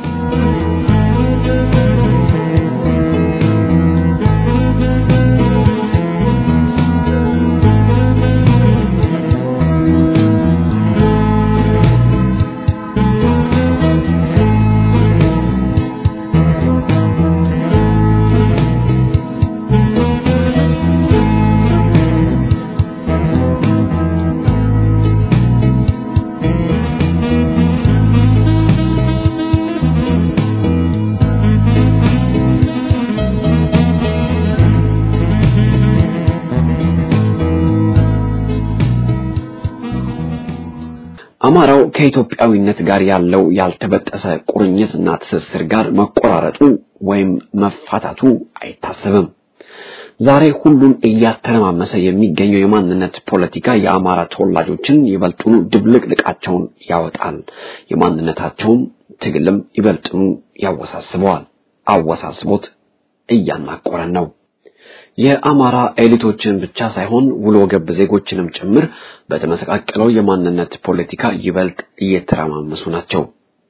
አማራው ከኢትዮጵያዊነት ጋር ያለው ያልተበጠሰ ቁርኝትና ትስስር ጋር መቆራረጡ ወይም መፋታቱ አይታሰብም። ዛሬ ሁሉን እያተረማመሰ የሚገኘው የማንነት ፖለቲካ የአማራ ተወላጆችን ይበልጡኑ ድብልቅልቃቸውን ያወጣል። የማንነታቸውን ትግልም ይበልጥኑ ያወሳስበዋል። አወሳስቦት እያናቆረን ነው። የአማራ ኤሊቶችን ብቻ ሳይሆን ውሎ ገብ ዜጎችንም ጭምር በተመሰቃቀለው የማንነት ፖለቲካ ይበልጥ እየተረማመሱ ናቸው።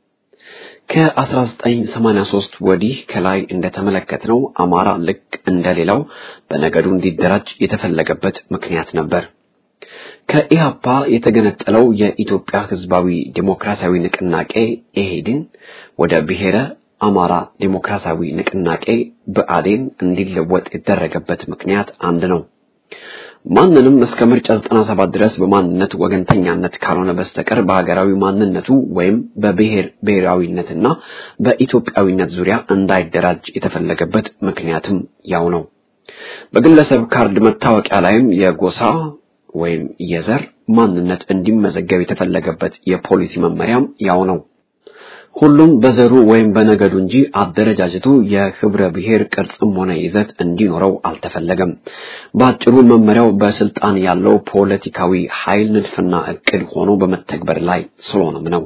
ከ1983 ወዲህ ከላይ እንደተመለከትነው አማራ ልክ እንደሌላው በነገዱ እንዲደራጅ የተፈለገበት ምክንያት ነበር። ከኢህአፓ የተገነጠለው የኢትዮጵያ ሕዝባዊ ዴሞክራሲያዊ ንቅናቄ ኢህዴን ወደ ብሔረ አማራ ዴሞክራሲያዊ ንቅናቄ ብአዴን እንዲለወጥ የተደረገበት ምክንያት አንድ ነው። ማንንም እስከ ምርጫ 97 ድረስ በማንነት ወገንተኛነት ካልሆነ በስተቀር በሀገራዊ ማንነቱ ወይም በብሔር ብሔራዊነትና በኢትዮጵያዊነት ዙሪያ እንዳይደራጅ የተፈለገበት ምክንያትም ያው ነው። በግለሰብ ካርድ መታወቂያ ላይም የጎሳ ወይም የዘር ማንነት እንዲመዘገብ የተፈለገበት የፖሊሲ መመሪያም ያው ነው። ሁሉም በዘሩ ወይም በነገዱ እንጂ አደረጃጀቱ የህብረ ብሔር ቅርጽም ሆነ ይዘት እንዲኖረው አልተፈለገም። በአጭሩ መመሪያው በስልጣን ያለው ፖለቲካዊ ኃይል ንድፍና እቅድ ሆኖ በመተግበር ላይ ስለሆነም ነው።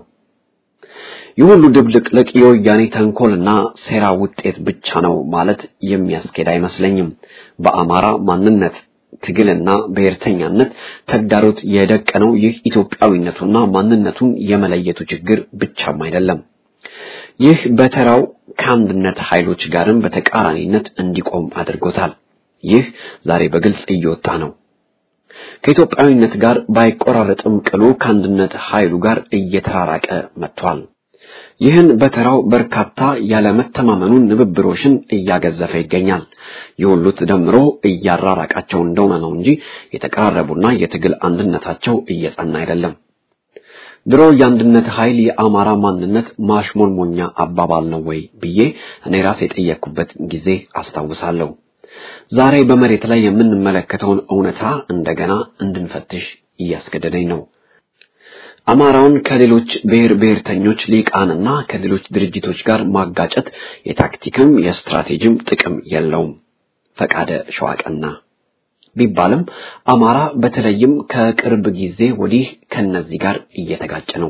ይህ ሁሉ ድብልቅልቅ የወያኔ ተንኮልና ሴራ ውጤት ብቻ ነው ማለት የሚያስኬድ አይመስለኝም። በአማራ ማንነት ትግልና ብሔርተኛነት ተግዳሮት የደቀነው ይህ ኢትዮጵያዊነቱና ማንነቱን የመለየቱ ችግር ብቻም አይደለም። ይህ በተራው ከአንድነት ኃይሎች ጋርም በተቃራኒነት እንዲቆም አድርጎታል። ይህ ዛሬ በግልጽ እየወጣ ነው። ከኢትዮጵያዊነት ጋር ባይቆራረጥም ቅሉ ከአንድነት ኃይሉ ጋር እየተራራቀ መጥቷል። ይህን በተራው በርካታ ያለመተማመኑን ንብብሮሽን እያገዘፈ ይገኛል። የሁሉ ተደምሮ እያራራቃቸው እንደሆነ ነው እንጂ የተቀራረቡና የትግል አንድነታቸው እየጸና አይደለም። ድሮ የአንድነት ኃይል የአማራ ማንነት ማሽሞንሞኛ አባባል ነው ወይ ብዬ እኔ ራሴ የጠየቅኩበት ጊዜ አስታውሳለሁ። ዛሬ በመሬት ላይ የምንመለከተውን እውነታ እንደገና እንድንፈትሽ እያስገደደኝ ነው። አማራውን ከሌሎች ብሔር ብሔርተኞች ሊቃንና ከሌሎች ድርጅቶች ጋር ማጋጨት የታክቲክም የስትራቴጂም ጥቅም የለውም። ፈቃደ ሸዋቀና ቢባልም አማራ በተለይም ከቅርብ ጊዜ ወዲህ ከነዚህ ጋር እየተጋጨ ነው።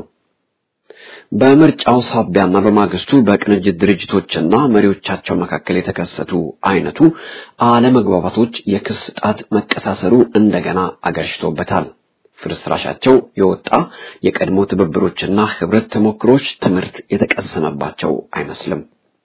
በምርጫው ሳቢያና በማግስቱ በቅንጅት ድርጅቶችና መሪዎቻቸው መካከል የተከሰቱ አይነቱ አለመግባባቶች የክስ ጣት መቀሳሰሩ እንደገና አገርሽቶበታል። ፍርስራሻቸው የወጣ የቀድሞ ትብብሮችና ህብረት ተሞክሮች ትምህርት የተቀሰመባቸው አይመስልም።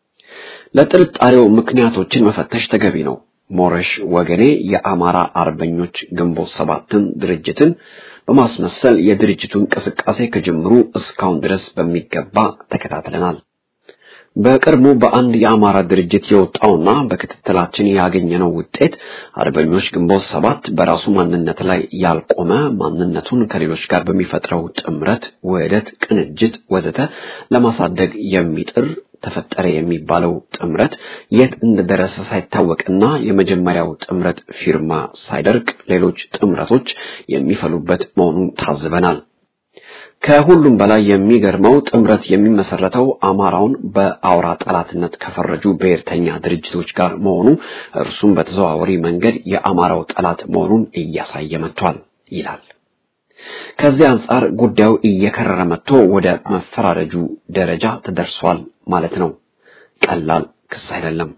ለጥርጣሬው ምክንያቶችን መፈተሽ ተገቢ ነው። ሞረሽ ወገኔ የአማራ አርበኞች ግንቦት ሰባትን ድርጅትን በማስመሰል የድርጅቱ እንቅስቃሴ ከጅምሩ እስካሁን ድረስ በሚገባ ተከታትለናል። በቅርቡ በአንድ የአማራ ድርጅት የወጣውና በክትትላችን ያገኘነው ውጤት አርበኞች ግንቦት ሰባት በራሱ ማንነት ላይ ያልቆመ ማንነቱን ከሌሎች ጋር በሚፈጥረው ጥምረት፣ ውህደት፣ ቅንጅት ወዘተ ለማሳደግ የሚጥር ተፈጠረ የሚባለው ጥምረት የት እንደደረሰ ሳይታወቅና የመጀመሪያው ጥምረት ፊርማ ሳይደርቅ ሌሎች ጥምረቶች የሚፈሉበት መሆኑን ታዝበናል። ከሁሉም በላይ የሚገርመው ጥምረት የሚመሰረተው አማራውን በአውራ ጠላትነት ከፈረጁ ብሔርተኛ ድርጅቶች ጋር መሆኑ እርሱም በተዘዋዋሪ መንገድ የአማራው ጠላት መሆኑን እያሳየ መጥቷል ይላል። ከዚህ አንጻር ጉዳዩ እየከረረ መጥቶ ወደ መፈራረጁ ደረጃ ተደርሷል ማለት ነው። ቀላል ክስ አይደለም።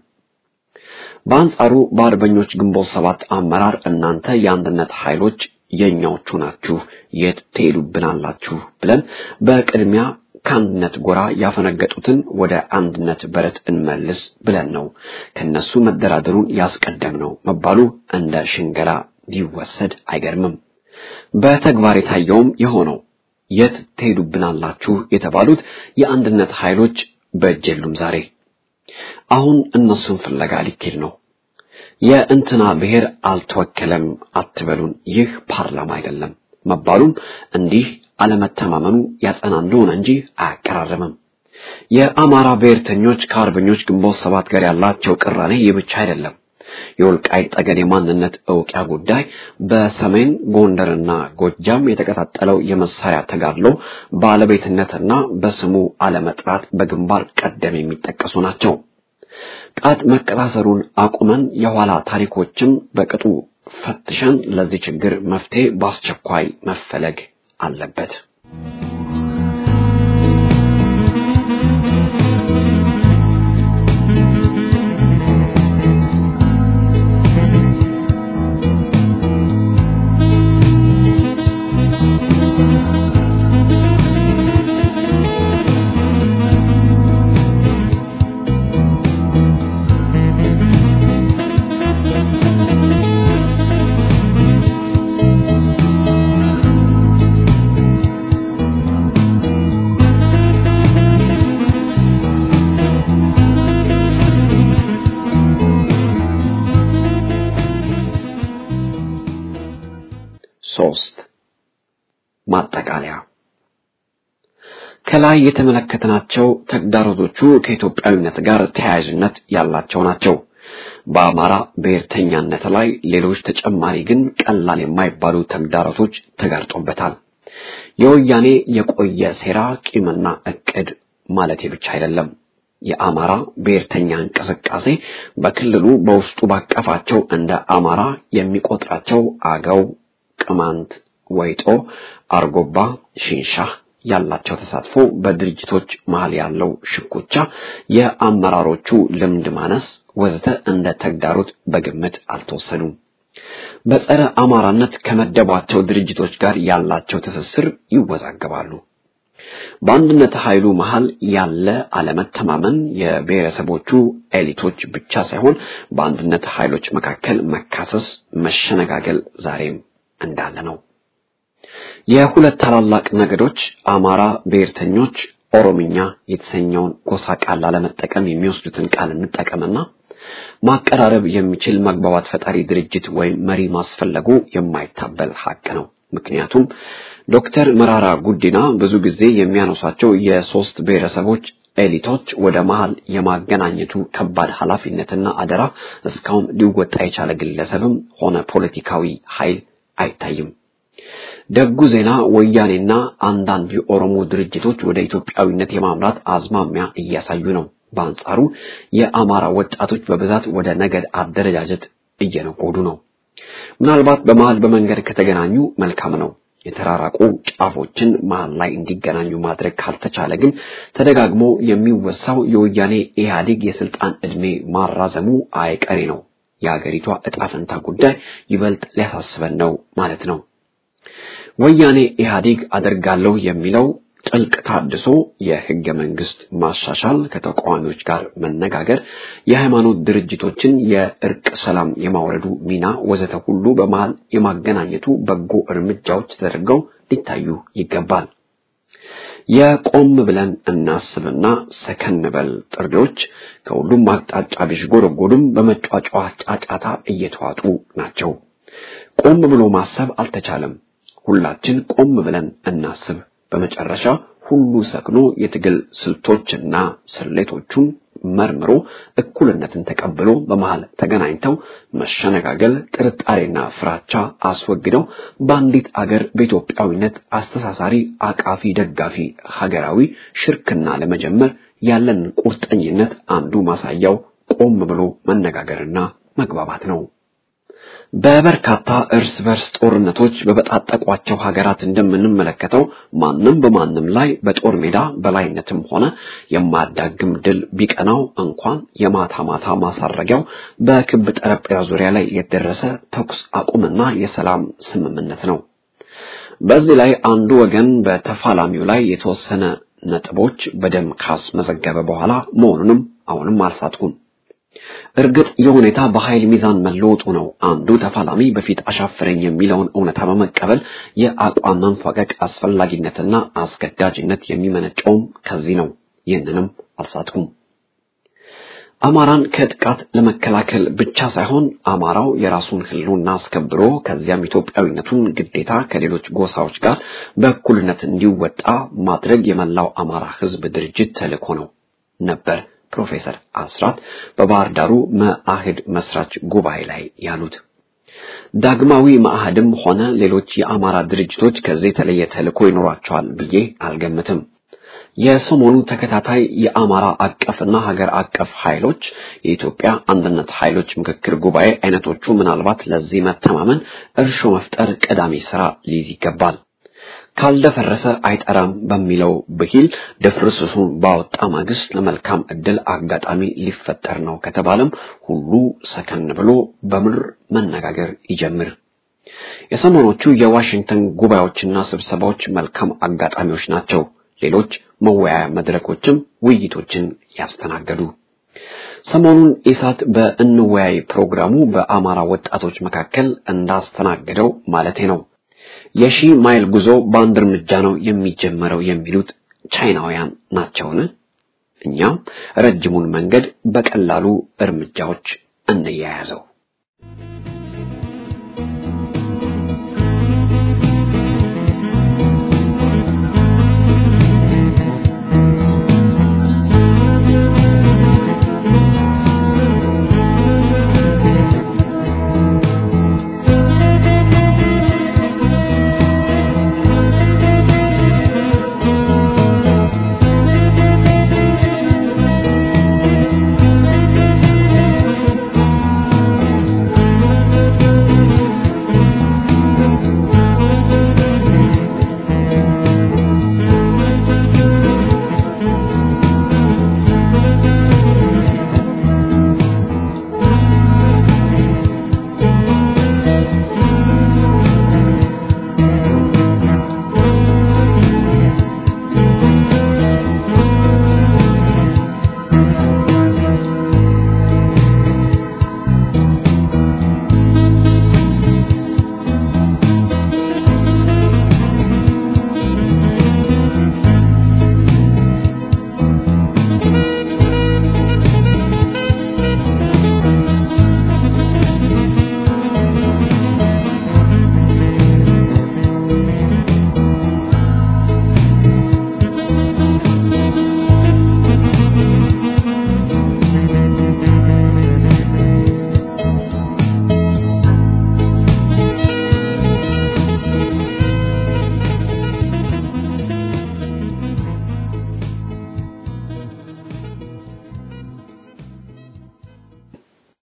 በአንጻሩ በአርበኞች ግንቦት ሰባት አመራር እናንተ የአንድነት ኃይሎች የኛዎቹ ናችሁ፣ የት ትሄዱብናላችሁ ብለን በቅድሚያ ከአንድነት ጎራ ያፈነገጡትን ወደ አንድነት በረት እንመልስ ብለን ነው ከነሱ መደራደሩን ያስቀደም ነው መባሉ እንደ ሽንገላ ቢወሰድ አይገርምም። በተግባር የታየውም የሆነው የት ትሄዱብናላችሁ የተባሉት የአንድነት ኃይሎች በእጅ የሉም። ዛሬ አሁን እነሱን ፍለጋ ሊኬድ ነው። የእንትና ብሔር አልተወከለም አትበሉን፣ ይህ ፓርላማ አይደለም መባሉም እንዲህ አለመተማመኑ ያጸና እንደሆነ እንጂ አያቀራርምም። የአማራ ብሔርተኞች ከአርበኞች ግንቦት ሰባት ጋር ያላቸው ቅራኔ ይህ ብቻ አይደለም። የወልቃይት ጠገዴ ማንነት እውቂያ ጉዳይ በሰሜን ጎንደርና ጎጃም የተቀጣጠለው የመሳሪያ ተጋድሎ ባለቤትነትና በስሙ አለመጥራት በግንባር ቀደም የሚጠቀሱ ናቸው። ጣት መቀሳሰሩን አቁመን የኋላ ታሪኮችን በቅጡ ፈትሸን ለዚህ ችግር መፍትሄ በአስቸኳይ መፈለግ አለበት። ሶስት ማጠቃለያ ከላይ የተመለከትናቸው ተግዳሮቶቹ ከኢትዮጵያዊነት ጋር ተያያዥነት ያላቸው ናቸው። በአማራ ብሔርተኛነት ላይ ሌሎች ተጨማሪ ግን ቀላል የማይባሉ ተግዳሮቶች ተጋርጦበታል። የወያኔ የቆየ ሴራ፣ ቂምና እቅድ ማለት ብቻ አይደለም። የአማራ ብሔርተኛ እንቅስቃሴ በክልሉ በውስጡ ባቀፋቸው እንደ አማራ የሚቆጥራቸው አገው፣ ቅማንት፣ ወይጦ፣ አርጎባ፣ ሽንሻህ ያላቸው ተሳትፎ፣ በድርጅቶች መሃል ያለው ሽኩቻ፣ የአመራሮቹ ልምድ ማነስ ወዘተ እንደ ተግዳሮት በግምት አልተወሰዱም። በጸረ አማራነት ከመደቧቸው ድርጅቶች ጋር ያላቸው ትስስር ይወዛገባሉ። በአንድነት ኃይሉ መሃል ያለ አለመተማመን የብሔረሰቦቹ ኤሊቶች ብቻ ሳይሆን በአንድነት ኃይሎች መካከል መካሰስ፣ መሸነጋገል ዛሬም እንዳለ ነው። የሁለት ታላላቅ ነገዶች አማራ ብሔርተኞች ኦሮምኛ የተሰኘውን ጎሳ ቃል ላለመጠቀም የሚወስዱትን ቃል እንጠቀምና ማቀራረብ የሚችል መግባባት ፈጣሪ ድርጅት ወይም መሪ ማስፈለጉ የማይታበል ሀቅ ነው። ምክንያቱም ዶክተር መራራ ጉዲና ብዙ ጊዜ የሚያነሷቸው የሶስት ብሔረሰቦች ኤሊቶች ወደ መሃል የማገናኘቱ ከባድ ኃላፊነትና አደራ እስካሁን ሊወጣ የቻለ ግለሰብም ሆነ ፖለቲካዊ ኃይል አይታይም። ደጉ ዜና ወያኔና አንዳንድ የኦሮሞ ድርጅቶች ወደ ኢትዮጵያዊነት የማምራት አዝማሚያ እያሳዩ ነው። በአንጻሩ የአማራ ወጣቶች በብዛት ወደ ነገድ አደረጃጀት እየነጎዱ ነው። ምናልባት በመሃል በመንገድ ከተገናኙ መልካም ነው። የተራራቁ ጫፎችን መሃል ላይ እንዲገናኙ ማድረግ ካልተቻለ ግን ተደጋግሞ የሚወሳው የወያኔ ኢህአዴግ የስልጣን ዕድሜ ማራዘሙ አይቀሬ ነው። የአገሪቷ ዕጣ ፈንታ ጉዳይ ይበልጥ ሊያሳስበን ነው ማለት ነው። ወያኔ ኢህአዴግ አደርጋለሁ የሚለው ጥልቅ ታድሶ፣ የህገ መንግስት ማሻሻል፣ ከተቃዋሚዎች ጋር መነጋገር፣ የሃይማኖት ድርጅቶችን የእርቅ ሰላም የማውረዱ ሚና ወዘተ ሁሉ በመሃል የማገናኘቱ በጎ እርምጃዎች ተደርገው ሊታዩ ይገባል። የቆም ብለን እናስብና ሰከን በል ጥሪዎች ከሁሉም አቅጣጫ ቢዥጎረጎዱም በመጫጫ ጫጫታ እየተዋጡ ናቸው። ቆም ብሎ ማሰብ አልተቻለም። ሁላችን ቆም ብለን እናስብ። በመጨረሻ ሁሉ ሰክኖ የትግል ስልቶችና ስሌቶቹን መርምሮ እኩልነትን ተቀብሎ በመሃል ተገናኝተው መሸነጋገል፣ ጥርጣሬና ፍራቻ አስወግደው በአንዲት አገር በኢትዮጵያዊነት አስተሳሳሪ፣ አቃፊ፣ ደጋፊ ሀገራዊ ሽርክና ለመጀመር ያለን ቁርጠኝነት አንዱ ማሳያው ቆም ብሎ መነጋገርና መግባባት ነው። በበርካታ እርስ በርስ ጦርነቶች በበጣጠቋቸው ሀገራት እንደምንመለከተው ማንም በማንም ላይ በጦር ሜዳ በላይነትም ሆነ የማያዳግም ድል ቢቀናው እንኳን የማታ ማታ ማሳረጊያው በክብ ጠረጴዛ ዙሪያ ላይ የደረሰ ተኩስ አቁምና የሰላም ስምምነት ነው። በዚህ ላይ አንዱ ወገን በተፋላሚው ላይ የተወሰነ ነጥቦች በደም ካስመዘገበ በኋላ መሆኑንም አሁንም አልሳትኩም። እርግጥ የሁኔታ በኃይል ሚዛን መለወጡ ነው። አንዱ ተፋላሚ በፊት አሻፈረኝ የሚለውን እውነታ በመቀበል የአቋም መንፈቀቅ አስፈላጊነትና አስገዳጅነት የሚመነጨውም ከዚህ ነው። ይህንንም አልሳትኩም። አማራን ከጥቃት ለመከላከል ብቻ ሳይሆን አማራው የራሱን ሕልውና አስከብሮ ከዚያም ኢትዮጵያዊነቱን ግዴታ ከሌሎች ጎሳዎች ጋር በእኩልነት እንዲወጣ ማድረግ የመላው አማራ ሕዝብ ድርጅት ተልእኮ ነው ነበር ፕሮፌሰር አስራት በባህር ዳሩ መአህድ መስራች ጉባኤ ላይ ያሉት። ዳግማዊ መአህድም ሆነ ሌሎች የአማራ ድርጅቶች ከዚህ የተለየ ተልእኮ ይኖራቸዋል ብዬ አልገምትም። የሰሞኑ ተከታታይ የአማራ አቀፍና ሀገር አቀፍ ኃይሎች የኢትዮጵያ አንድነት ኃይሎች ምክክር ጉባኤ አይነቶቹ ምናልባት ለዚህ መተማመን እርሾ መፍጠር ቀዳሚ ስራ ሊይዝ ይገባል። ካልደፈረሰ አይጠራም በሚለው ብሂል ድፍርስሱን ባወጣ ማግስት ለመልካም ዕድል አጋጣሚ ሊፈጠር ነው ከተባለም ሁሉ ሰከን ብሎ በምድር መነጋገር ይጀምር። የሰሞኖቹ የዋሽንግተን ጉባኤዎችና ስብሰባዎች መልካም አጋጣሚዎች ናቸው። ሌሎች መወያያ መድረኮችም ውይይቶችን ያስተናገዱ። ሰሞኑን ኢሳት በእንወያይ ፕሮግራሙ በአማራ ወጣቶች መካከል እንዳስተናገደው ማለቴ ነው የሺህ ማይል ጉዞ በአንድ እርምጃ ነው የሚጀመረው የሚሉት ቻይናውያን ናቸውን? እኛም ረጅሙን መንገድ በቀላሉ እርምጃዎች እንያያዘው።